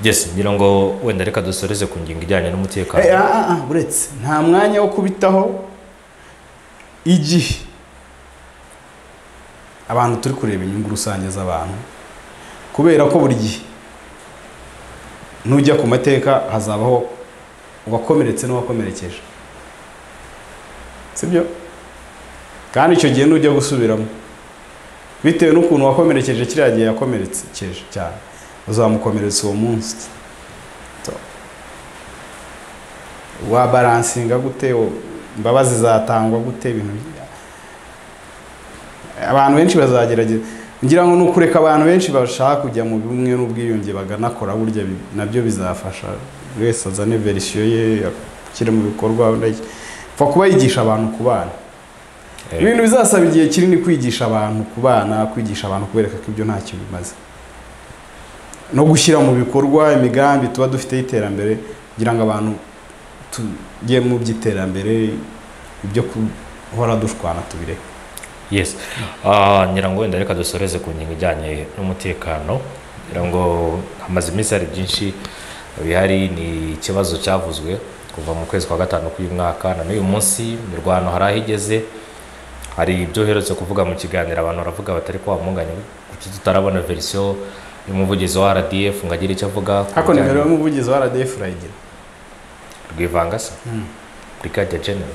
yes ngira ngo wenda reka dusoreze ku ngingo ijyanye n'umutekano Eh, ah, ah, ah, uretse nta mwanya wo kubitaho igihe abantu turi kureba inyungu rusange z'abantu kubera ko buri gihe nujya ku mateka hazabaho uwakomeretse n'uwakomerekeje sibyo kandi icyo gihe nujya gusubiramo bitewe n'ukuntu wakomerekeje kiriya gihe yakomerekeje cyane uzamukomeretsa uwo munsi wabaransinga gute wo- imbabazi zatangwa gute ibintu bya- abantu benshi bazagerageza ngira ngo ni ukureka abantu benshi bashaka kujya mu bumwe n'ubwiyunge baganakora burya bi- nabyo bizafasha buri wese azane verisiyo ye akire mu bikorwa wenda iki. upfa kuba yigisha abantu kubana Eh, ibintu bizasaba igihe kinini kwigisha abantu kubana kwigisha abantu kubereka ko ibyo ntacyo bimaze no gushyira mu bikorwa imigambi tuba dufite y'iterambere kugira ngo abantu tujye mu by'iterambere ibyo guhora dushwana tubireke yes Ah, ngira ngo wenda reka dusoreze ku ngingo ijyanye n'umutekano ngira ngo hamaze iminsi hari byinshi bihari ni ikibazo cyavuzwe kuva mu kwezi kwa gatanu k'uyu mwaka na n'uyu munsi imirwano hari aho igeze hari ibyo uherutse kuvuga mu kiganiro abantu baravuga batari ko wamunganye kuki tutarabona verisiyo y'umuvugizi wa rdf ngo agire icyo avuga ku ariko bijyanye nimero y'umuvugizi wa RDF urayigira rwivangasa brigadier general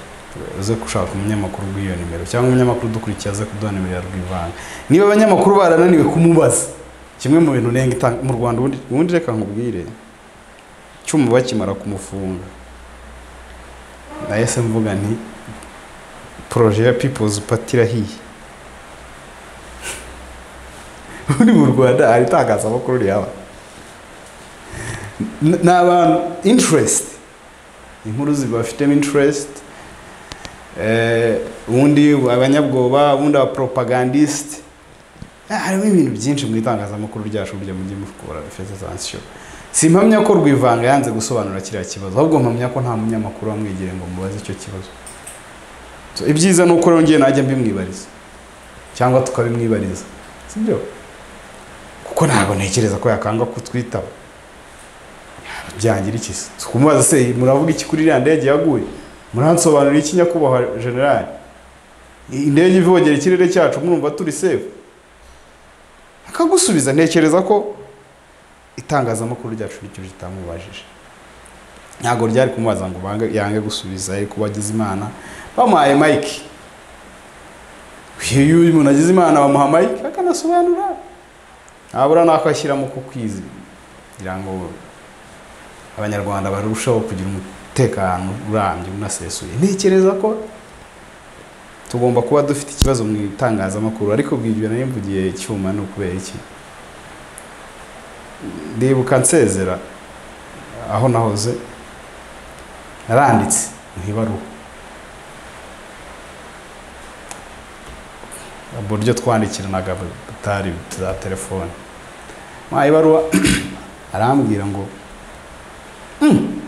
uze gushaka umunyamakuru w'iyo nimero cyangwa umunyamakuru udukurikiye aze kuduha nimero ya rwivanga niba abanyamakuru barananiwe kumubaza kimwe mu bintu nenga itanga mu rwanda ubundi ubundi reka nkubwire cyuma bakimara kumufunga nahise mvuga nti poroje ya pipozi pati irahiye ubundi mu rwanda hari itangazamakuru rihaba N- ni abantu interesiti inkuru zibafitemo interesiti ubundi abanyabwoba ubundi abaporopagandisite harimo ibintu byinshi mu itangazamakuru ryacu burya mujye mukora referensansiyo si mpamya ko rwivanga yanze gusobanura kiriya kibazo ahubwo mpamya ko nta munyamakuru wamwegereye ngo mubaze icyo kibazo So, ibyiza ni uko rero najya mbimwibariza cyangwa tukabimwibariza si byo kuko ntabwo ntekereza ko yakanga kutwitaba byangira iki se kumubaza se muravuga iki kuri iriya ndege yaguye muransobanurira iki nyakubahwa generali indege ivogera ikirere cyacu mwumva turi sefu akagusubiza ntekereza ko itangazamakuru ryacu ricyo ritamubajije ntabwo ryari kumubaza ngo bange yange gusubiza ariko bagize imana bamuhaye mike iyo uyu muntu agize imana bamuha mike akanasobanura ntabura n'ako ashyiramo ku kwizi kugira ngo abanyarwanda barusheho kugira umutekano urambye unasesuye ntekereza ko tugomba kuba dufite ikibazo mu itangazamakuru ariko bwibyo nari mvugiye icyuma ni ukubera iki ndibuka nsezera aho nahoze naranditse mu ibaruwa uburyo twandikiranaga butari za telefone mu ibaruwa arambwira ngo "Hmm,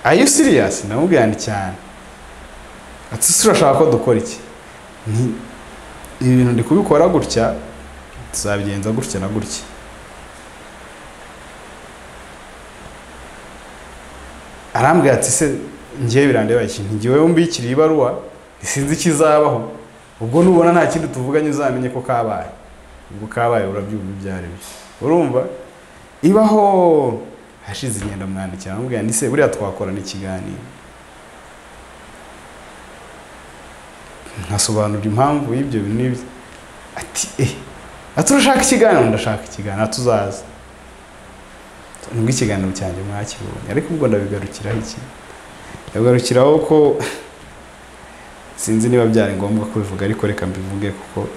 are you serious ndamubwira nti cyane ati ese urashaka ko dukora iki nti ibi bintu ndi kubikora gutya tuzabigenza gutya na gutya arambwira ati se ngewe birandeba iki ngewe mbikiriye ibaruwa sinzi ikizabaho ubwo nubona nta kindi tuvuganye uzamenye ko kabaye ubwo kabaye urabyumva ibyo ari byo urumva ibaho hashize ingendo mwandikira amubwira ndetse buriya twakorana ikiganiro nkasobanura impamvu y'ibyo bintu n'ibyo ati eh ati urashaka ikiganiro ndashaka ikiganiro ati uzaza nubwo ikiganiro cyanjye mwakibonye ariko ubwo ndabigarukiraho iki ndabigarukiraho ko sinzi niba byari ngombwa kubivuga ariko reka mbivuge kuko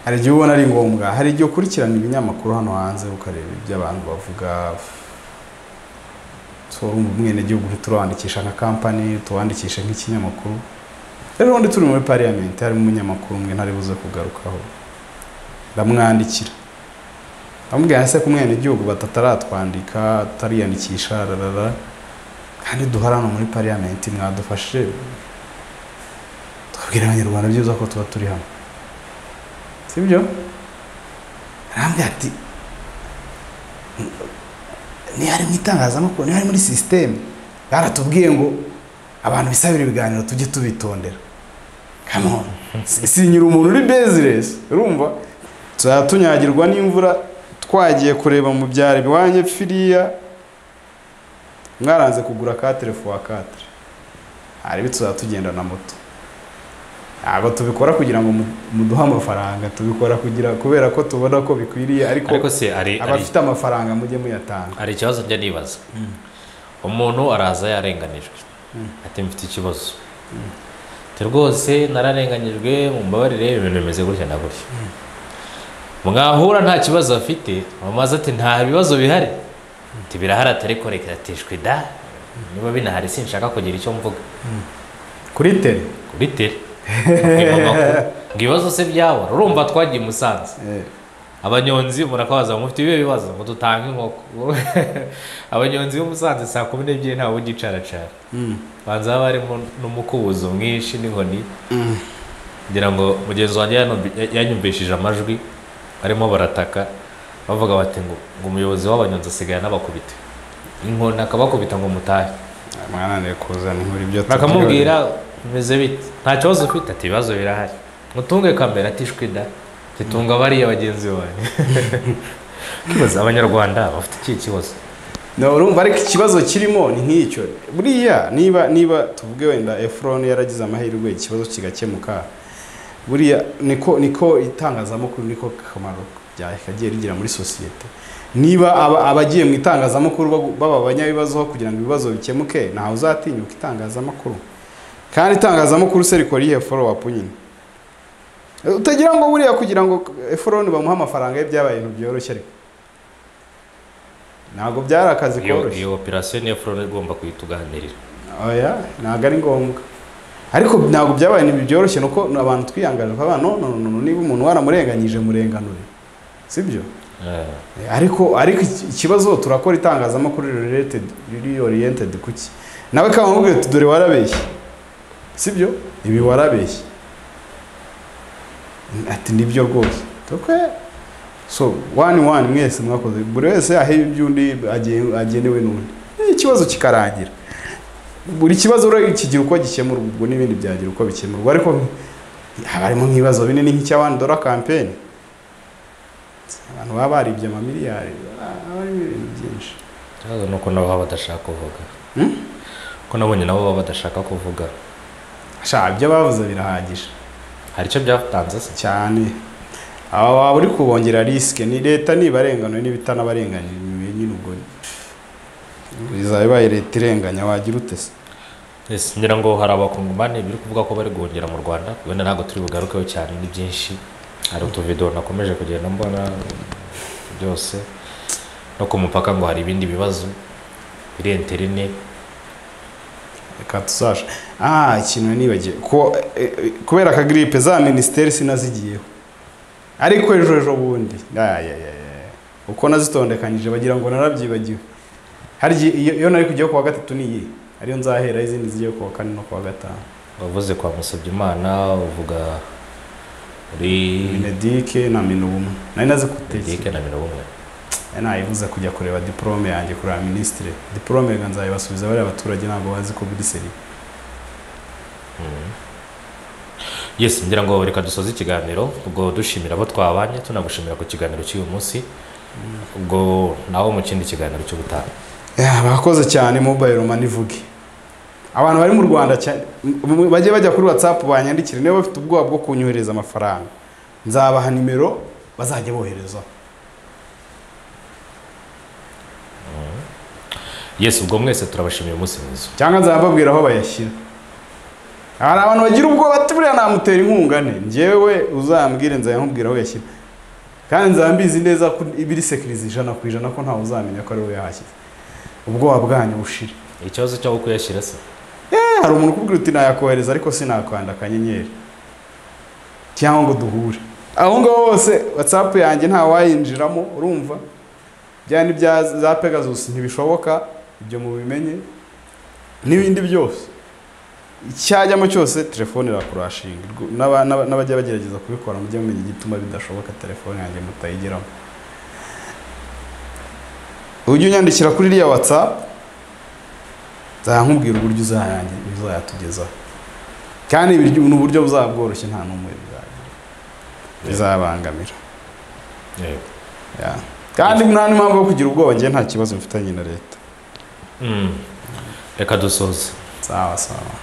hari igihe ubona ari ngombwa hari igihe ukurikirana ibinyamakuru hano hanze ukareba ibyo abantu bavuga turumva umwenegihugu uhita urawandikisha nka kampani tuwandikisha nk'ikinyamakuru rero ubundi turi muri pariyamenti harimo umunyamakuru umwe ntari buze kugarukaho ndamwandikira ndamubwira se ko umwenegihugu batataratwandika tutariyandikisha rarara kandi duharana muri pariyamenti mwadufashe tukabwira abanyarwanda byiza ko tuba turi hamwe sibyo arambwira ati ntihari mu itangazamakuru ntihari muri sisiteme baratubwiye ngo abantu bisabira ibiganiro tujye tubitondera kamon sinyira umuntu uri beziresi urumva tuzatunyagirwa n'imvura twagiye kureba mu byaro iwanjye firiya mwaranze kugura katere fuwa katere hari bituzaba tugenda na moto ntabwo tubikora kugira ngo mu- muduhe amafaranga tubikora kugira kubera ko tubona ko bikwiriye ariko ariko se ari ari- abafite amafaranga mujye muyatanga hari ikibazo njya nibaza umuntu araza yarenganijwe ati mfite ikibazo ati rwose nararenganyijwe mumbabarire ibintu bimeze gutya na gutya mwahura nta kibazo afite bamaze ati nta bibazo bihari ati birahari atari korekiratishwe da niba binahari sinshaka kugira icyo mvuga kuri tere kuri tere Bakwiba amakuru. ngo ibibazo se byabora urumva twagiye i musanze Eh, abanyonzi murakabaza ngo mufite ibihe bibazo ngo dutange inkoko abanyonzi b'i musanze saa kumi n'ebyiri ntawe ugicaracana mm, banza haba harimo n'umukubuzo mwinshi n'inkoni mm. kugira ngo mugenzi wanjye yanumbi- ya- yanyumvishije amajwi barimo barataka bavuga bati ngo ngo umuyobozi w'abanyonzi asigaye anabakubita inkoni akabakubita ngo mutahe mwananiwe kuzana inkuru ibyo bakamubwira bimeze bite nta kibazo ufite ati ibibazo birahari mutunge kamera ati ishwi da titunga bariya bagenzi banyu kibazo abanyarwanda bafite iki kibazo No, urumva ariko ikibazo kirimo ni nk'icyo buriya niba niba tuvuge wenda efuroni yaragize amahirwe ikibazo kigakemuka buriya niko niko itangazamakuru niko kamaro rya- kagiye rigira muri sosiyete niba aba- abagiye mu itangazamakuru bagu- baba abanyabibazo kugira ngo ibibazo bikemuke ntawe uzatinyuka itangazamakuru kandi itangazamakuru se rikora iyihe follow up nyine utagira ngo buriya kugira ngo eforoni bamuhe amafaranga ye byabaye ibintu byoroshye ariko ntabwo byari akazi iyo koroshye iyo operasiyo niyo forone igomba kuituganirira oya ntabwo ari ngombwa ariko ntabwo byabaye ibintu byoroshye nuko abantu twiyangaje baba no no no no, niba umuntu waramurenganyije murenganure sibyo Eh, ariko ariko iki- ikibazo turakora itangazamakuru related riri oriented kuki nawe kaba nkubwire uti dore warabeshye sibyo ibi warabeshye ati nibyo rwose tukwe so wani wani mwese mwakoze buri wese aheba iby'undi agen- agenewe n'undi Eh, ikibazo kikarangira buri kibazo ura- kigira uko gikemurwa ubwo n'ibindi byagira uko bikemurwa ariko haba harimo nk'ibibazo binini nk'icy'abandi dora kampeni abantu baba baribye amamiliyari aba ari ibintu byinshi ikibazo ni uko nabo baba badashaka kuvuga Hmm? ko nabonye nabo baba badashaka kuvuga sha ibyo bavuze birahagije hari icyo byatanze se cyane aba waba uri kubongera risike ni leta nibarenganwe n'ibitanabarenganyije nyine ubwo izaba ibaye leta irenganya wagira ute se Yes, ngira ngo hari abakongomani biri kuvuga ko bari guhungira mu rwanda wenda ntabwo turi bugarukeho cyane ni byinshi hari utuvido nakomeje kugenda mbona byose no ku mupaka ngo hari ibindi bibazo biri interine reka tuzasha ah ikintu nibagiwe ko eh, eh, kubera ka gripe za minisiteri sinazigiyeho ariko ejo ejo bundi Ah, ya, ya, ya. uko nazitondekanyije bagira ngo narabyibagiwe hari igihe- iyo iyo nari kujyaho kuwa gatatu niyi ariyo nzahera izindi zigiye kuwa kane no kuwa gatanu wavuze kwa musabyimana uvuga uri minedike na minubumwe nari nazi kuteke dedike na mirongo umwe nayibuze kujya kureba diporome yanjye kureba minisitire diporome reka nzayibasubiza bariya abaturage ntabwo bazi ko buri seri Mm. yes ngira ngo reka dusoze ikiganiro ubwo dushimira abo twabanye tunagushimira ku kiganiro cy'uyu munsi ubwo nawe mu kindi kiganiro cy'ubutaha Yeah, bakoze cyane mobile money vuge abantu bari mu rwanda cyane m- m- bajye bajya kuri whatsapp banyandikire niba bafite ubwoba bwo kunyohereza amafaranga nzabaha nimero bazajya bohereza yesu ubwo mwese turabashimiye umunsi mwiza cyangwa nzababwira aho bayashyira hari abantu bagira ubwoba ati buriya namutera inkunga ne njyewe uzambwire nzayamubwira aho yashyira kandi nzambizi neza ko ibiri sekirizi ijana ku ijana ko ntawe uzamenya ko ari we yahashyize ubwoba bwanyu bushire ikibazo cyo kuyashyira se Eh, hari umuntu ukubwira uti nayakohereza ariko sinakwanda akanyenyeri cyangwa ngo duhure aho ngaho hose whatsapp yanjye nta wayinjiramo urumva bya ni bya za pegasus ntibishoboka ibyo mubimenye n'ibindi byose icyajyamo cyose telefone irakurashinga Rwo- n'aba- n'aba- n'abajya bagerageza kubikora mujye mumenya igituma bidashoboka telefone yanjye mutayigeramo ujye unyandikira kuri iriya whatsapp nzakubwira uburyo uzayange uzayatugezaho kandi ibiryo- ni uburyo buzaba bworoshye nta n'umwe bizagira bizabangamira yego ya. kandi nta n'impamvu yo kugira ubwoba njyewe nta kibazo mfitanye na leta Mm. reka dusoze sawa sawa